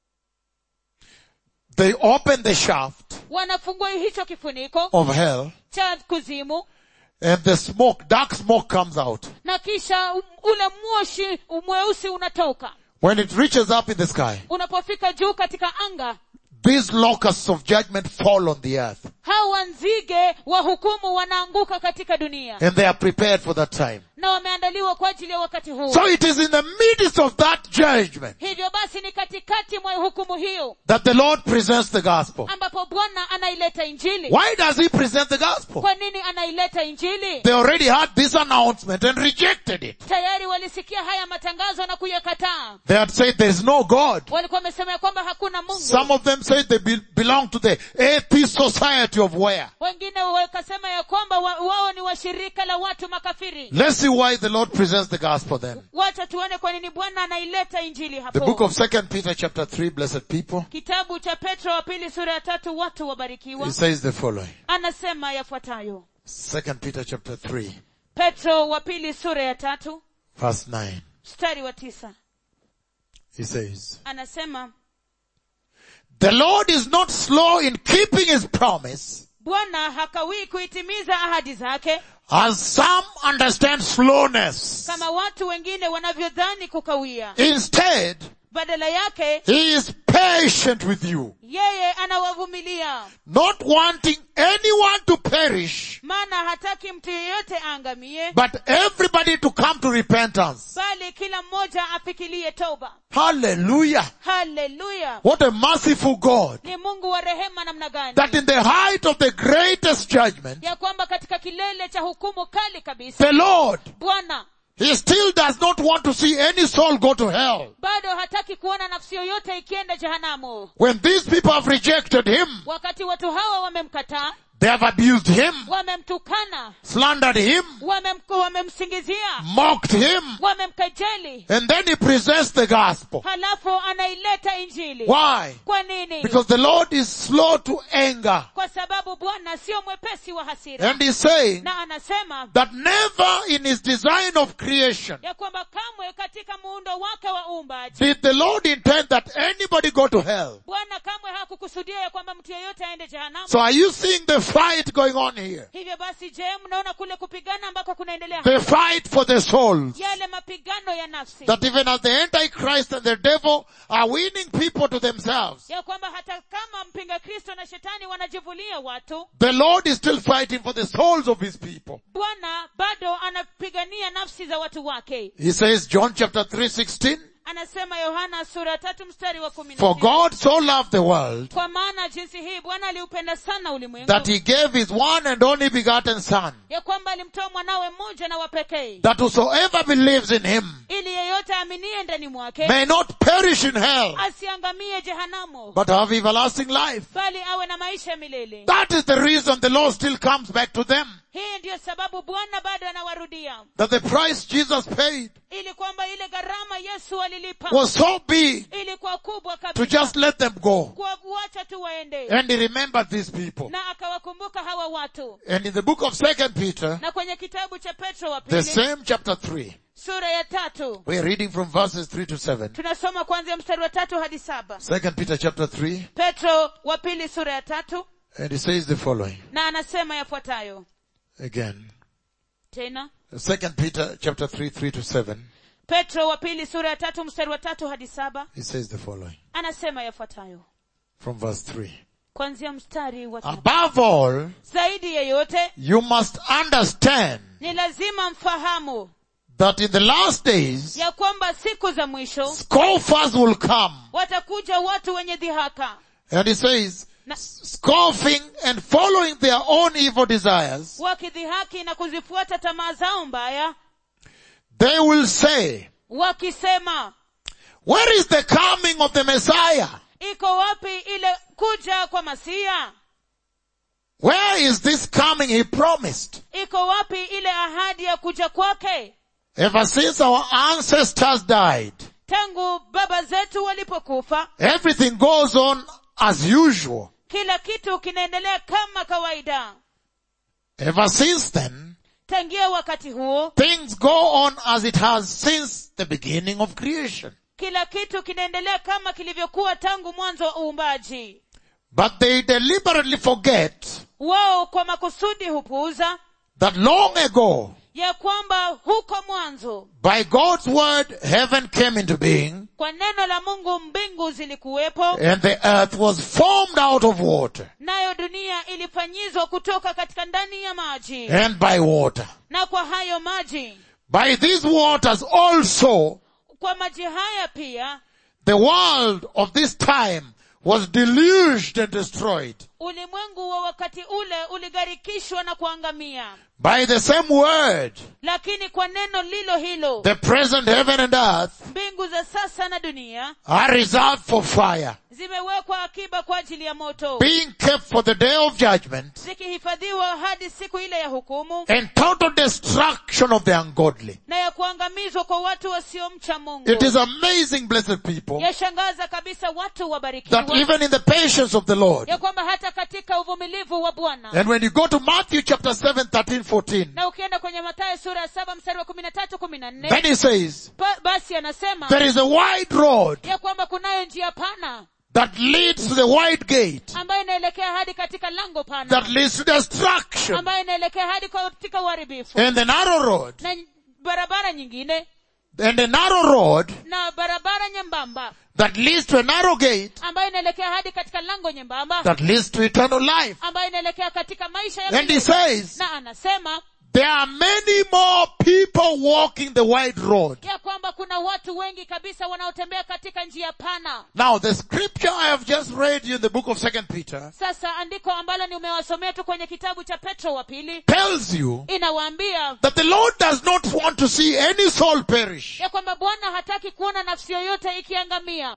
[SPEAKER 2] They open the shaft
[SPEAKER 1] wanafungua hicho kifuniko
[SPEAKER 2] of hell
[SPEAKER 1] cha kuzimu
[SPEAKER 2] and the smoke, dark smoke comes out.
[SPEAKER 1] na kisha um- ule moshi mweusi unatoka
[SPEAKER 2] When it reaches up in the sky,
[SPEAKER 1] unapofika juu katika anga
[SPEAKER 2] these locusts of judgment fall on the earth
[SPEAKER 1] hawa nzige wa hukumu wanaanguka katika dunia
[SPEAKER 2] and they are prepared for that time.
[SPEAKER 1] na wameandaliwa kwa ajili ya wakati huu
[SPEAKER 2] So it is in the midst of that judgment
[SPEAKER 1] hivyo basi ni katikati mwa hukumu hiyo
[SPEAKER 2] that the Lord presents the gospel.
[SPEAKER 1] ambapo bwana anaileta injili
[SPEAKER 2] Why does he present the gospel?
[SPEAKER 1] kwa nini anaileta injili
[SPEAKER 2] They already had this announcement and rejected it.
[SPEAKER 1] tayari walisikia haya matangazo na kuyakataa
[SPEAKER 2] They had said there is no God.
[SPEAKER 1] walikuwa wamesema ya kwamba hakuna mungu
[SPEAKER 2] Some of them said they be- belong to the atheist society of where.
[SPEAKER 1] wengine wakasema ya kwamba wa, wao ni washirika la watu makafiri
[SPEAKER 2] Let's see why the Lord presents the gospel then.
[SPEAKER 1] wacha tuone kwa nini bwana anaileta injili
[SPEAKER 2] The book
[SPEAKER 1] hapo
[SPEAKER 2] of Second Peter chapter 3, blessed people,
[SPEAKER 1] kitabu cha petro wa pili sura ya tatu watu wabarikiwa
[SPEAKER 2] it says the following.
[SPEAKER 1] anasema yafuatayo
[SPEAKER 2] Second Peter chapter 3,
[SPEAKER 1] petro wa pili sura ya tatu
[SPEAKER 2] verse 9.
[SPEAKER 1] mstari wa tisa
[SPEAKER 2] He says,
[SPEAKER 1] anasema
[SPEAKER 2] The Lord is not slow in keeping his promise,
[SPEAKER 1] bwana hakawii kuitimiza ahadi zake
[SPEAKER 2] as some understand slowness.
[SPEAKER 1] kama watu wengine wanavyodhani kukawia
[SPEAKER 2] Instead,
[SPEAKER 1] badala yake
[SPEAKER 2] he is patient with you,
[SPEAKER 1] yeye anawavumilia
[SPEAKER 2] not wanting anyone to perish,
[SPEAKER 1] maana hataki mtu yeyote aangamie
[SPEAKER 2] but everybody to come to repentance.
[SPEAKER 1] bali kila mmoja afikirie toba
[SPEAKER 2] Hallelujah.
[SPEAKER 1] haleluya
[SPEAKER 2] What a merciful God.
[SPEAKER 1] ni mungu wa rehema namna gani
[SPEAKER 2] That in the height of the greatest judgment,
[SPEAKER 1] ya kwamba katika kilele cha hukumu kali kabisa
[SPEAKER 2] the Lord,
[SPEAKER 1] bwana
[SPEAKER 2] He still does not want to see any soul go to hell.
[SPEAKER 1] bado hataki kuona nafsi yoyote ikienda jehanamu
[SPEAKER 2] When these people have rejected Him,
[SPEAKER 1] wakati watu hawa wamemkataa
[SPEAKER 2] they have abused Him,
[SPEAKER 1] wamemtukana
[SPEAKER 2] slandered Him,
[SPEAKER 1] wamem, wamemsingizia
[SPEAKER 2] mocked Him,
[SPEAKER 1] wamemkejeli
[SPEAKER 2] and then He presents the gospel.
[SPEAKER 1] halafu anaileta injili
[SPEAKER 2] Why?
[SPEAKER 1] kwa nini
[SPEAKER 2] Because the Lord is slow to anger.
[SPEAKER 1] kwa sababu bwana sio mwepesi wa hasira
[SPEAKER 2] And He's saying
[SPEAKER 1] na anasema
[SPEAKER 2] that never in His design of creation
[SPEAKER 1] ya kwamba kamwe katika muundo wake wa uumbaji
[SPEAKER 2] did the Lord intend that anybody go to hell.
[SPEAKER 1] bwana kamwe hakukusudia ya kwamba mtu yeyote aende jehanamu
[SPEAKER 2] So are you seeing the fight going on here?
[SPEAKER 1] hivyo basi je mnaona kule kupigana ambako kunaendelea
[SPEAKER 2] The fight for the souls.
[SPEAKER 1] yale mapigano ya nafsi
[SPEAKER 2] That even as the Antichrist and the devil are winning people to themselves,
[SPEAKER 1] ya kwamba hata kama mpinga kristo na shetani wanajivulia watu
[SPEAKER 2] the Lord is still fighting for the souls of His people.
[SPEAKER 1] bwana bado anapigania nafsi za watu wake
[SPEAKER 2] He says, John chapter 3, 16,
[SPEAKER 1] anasema yohana sura tatu mstari wa kumi na
[SPEAKER 2] For
[SPEAKER 1] sita.
[SPEAKER 2] God so loved the world
[SPEAKER 1] kwa maana jinsi hii bwana aliupenda sana ulimwengu
[SPEAKER 2] that He gave His one and only begotten Son,
[SPEAKER 1] ya kwamba alimtoa mwanawe mmoja na wa pekee
[SPEAKER 2] that whosoever believes in Him
[SPEAKER 1] ili yeyote aaminie ndani mwake
[SPEAKER 2] may not perish in hell,
[SPEAKER 1] asiangamie jehanamu
[SPEAKER 2] but have everlasting life.
[SPEAKER 1] bali awe na maisha ya milele
[SPEAKER 2] That is the reason the Lord still comes back to them.
[SPEAKER 1] hii ndiyo sababu bwana bado anawarudia
[SPEAKER 2] That the price Jesus paid
[SPEAKER 1] ili kwamba ile gharama yesu alilipa
[SPEAKER 2] was so big
[SPEAKER 1] ilikuwa kubwa
[SPEAKER 2] to
[SPEAKER 1] kabisa
[SPEAKER 2] just let them go.
[SPEAKER 1] kwa kuacha tu waende
[SPEAKER 2] And he remembered these people.
[SPEAKER 1] na akawakumbuka hawa watu
[SPEAKER 2] And in the book of Second Peter,
[SPEAKER 1] na kwenye kitabu cha petro wa
[SPEAKER 2] the
[SPEAKER 1] pili
[SPEAKER 2] same chapter 3,
[SPEAKER 1] sura ya tatu
[SPEAKER 2] we're reading from verses 3 to 7.
[SPEAKER 1] tunasoma kuanzia mstari wa tatu hadi saba
[SPEAKER 2] Second Peter chapter 3,
[SPEAKER 1] petro wa pili sura ya tatu
[SPEAKER 2] and it says the following.
[SPEAKER 1] na anasema yafuatayo
[SPEAKER 2] Again.
[SPEAKER 1] tena
[SPEAKER 2] Second Peter chapter 3, 3 to 7.
[SPEAKER 1] petro wa pili sura ya tatu mstari wa tatu hadi saba
[SPEAKER 2] It says the following.
[SPEAKER 1] anasema yafuatayo
[SPEAKER 2] From verse 3.
[SPEAKER 1] kuanzia mstari wa tatu
[SPEAKER 2] Above all,
[SPEAKER 1] zaidi ya yote
[SPEAKER 2] you must understand
[SPEAKER 1] ni lazima mfahamu
[SPEAKER 2] that in the last days,
[SPEAKER 1] ya kwamba siku za mwisho
[SPEAKER 2] scoffers will come.
[SPEAKER 1] watakuja watu wenye dhihaka
[SPEAKER 2] And it says,
[SPEAKER 1] na
[SPEAKER 2] scoffing and following their own evil desires,
[SPEAKER 1] wakidhihaki na kuzifuata tamaa zao mbaya
[SPEAKER 2] they will say,
[SPEAKER 1] wakisema
[SPEAKER 2] where is the coming of the Messiah?
[SPEAKER 1] iko wapi ile kuja kwa masia
[SPEAKER 2] Where is this coming he promised?
[SPEAKER 1] iko wapi ile ahadi ya kuja kwake
[SPEAKER 2] Ever since our ancestors died,
[SPEAKER 1] tangu baba zetu walipokufa
[SPEAKER 2] everything goes on as usual.
[SPEAKER 1] kila kitu kinaendelea kama kawaida
[SPEAKER 2] Ever since then,
[SPEAKER 1] tangia wakati huo
[SPEAKER 2] things go on as it has since the beginning of creation.
[SPEAKER 1] kila kitu kinaendelea kama kilivyokuwa tangu mwanzo wa uumbaji
[SPEAKER 2] But they deliberately forget
[SPEAKER 1] wao kwa makusudi hupuuza
[SPEAKER 2] that long ago,
[SPEAKER 1] ya kwamba huko mwanzo
[SPEAKER 2] by God's word, heaven came into being
[SPEAKER 1] kwa neno la mungu mbingu zilikuwepo
[SPEAKER 2] and the earth was formed out of water
[SPEAKER 1] nayo dunia ilifanyizwa kutoka katika ndani ya maji
[SPEAKER 2] and by water.
[SPEAKER 1] na kwa hayo maji
[SPEAKER 2] By these waters also,
[SPEAKER 1] kwa maji haya pia
[SPEAKER 2] the world of this time was deluged and destroyed.
[SPEAKER 1] ulimwengu wa wakati ule uligharikishwa na kuangamia
[SPEAKER 2] By the same word,
[SPEAKER 1] lakini kwa neno lilo hilo
[SPEAKER 2] the present heaven and earth
[SPEAKER 1] mbingu za sasa na dunia
[SPEAKER 2] are reserved for fire,
[SPEAKER 1] zimewekwa akiba kwa ajili ya moto
[SPEAKER 2] being kept for the day of judgment
[SPEAKER 1] zikihifadhiwa hadi siku ile ya hukumu
[SPEAKER 2] and total destruction of the ungodly.
[SPEAKER 1] na ya kuangamizwa kwa watu wasiomcha mungu
[SPEAKER 2] It is amazing, blessed people,
[SPEAKER 1] yashangaza kabisa watu
[SPEAKER 2] that
[SPEAKER 1] wabarikiwa
[SPEAKER 2] even in the patience of the Lord,
[SPEAKER 1] ya kwamba hata katika uvumilivu wa bwana
[SPEAKER 2] and when you go to Matthew chapter 7, 13, 14,
[SPEAKER 1] na ukienda kwenye matayo sura ya saba mstari wa kumi na tatu kumi na nne
[SPEAKER 2] then he says,
[SPEAKER 1] ba, basi anasema
[SPEAKER 2] there is a wide road
[SPEAKER 1] ya kwamba kunayo njia pana
[SPEAKER 2] that leads to the wide gate,
[SPEAKER 1] ambayo inaelekea hadi katika lango pana
[SPEAKER 2] that leads to destruction,
[SPEAKER 1] ambayo inaelekea hadi katika uharibifu
[SPEAKER 2] and the narrow road,
[SPEAKER 1] na barabara nyingine
[SPEAKER 2] and the narrow road
[SPEAKER 1] na barabara nyembamba
[SPEAKER 2] that leads to a narrow gate
[SPEAKER 1] ambayo inaelekea hadi katika lango nyembamba
[SPEAKER 2] that leads to eternal life.
[SPEAKER 1] ambayo inaelekea katika maisha ya
[SPEAKER 2] And he
[SPEAKER 1] milele.
[SPEAKER 2] says,
[SPEAKER 1] na anasema
[SPEAKER 2] there are many more people walking the wide road.
[SPEAKER 1] ya kwamba kuna watu wengi kabisa wanaotembea katika njia pana
[SPEAKER 2] Now the scripture I have just read you in the book of second Peter
[SPEAKER 1] sasa andiko ambalo nimewasomea tu kwenye kitabu cha petro wa pili
[SPEAKER 2] tells you
[SPEAKER 1] inawaambia
[SPEAKER 2] that the Lord does not want to see any soul perish.
[SPEAKER 1] ya kwamba bwana hataki kuona nafsi yoyote ikiangamia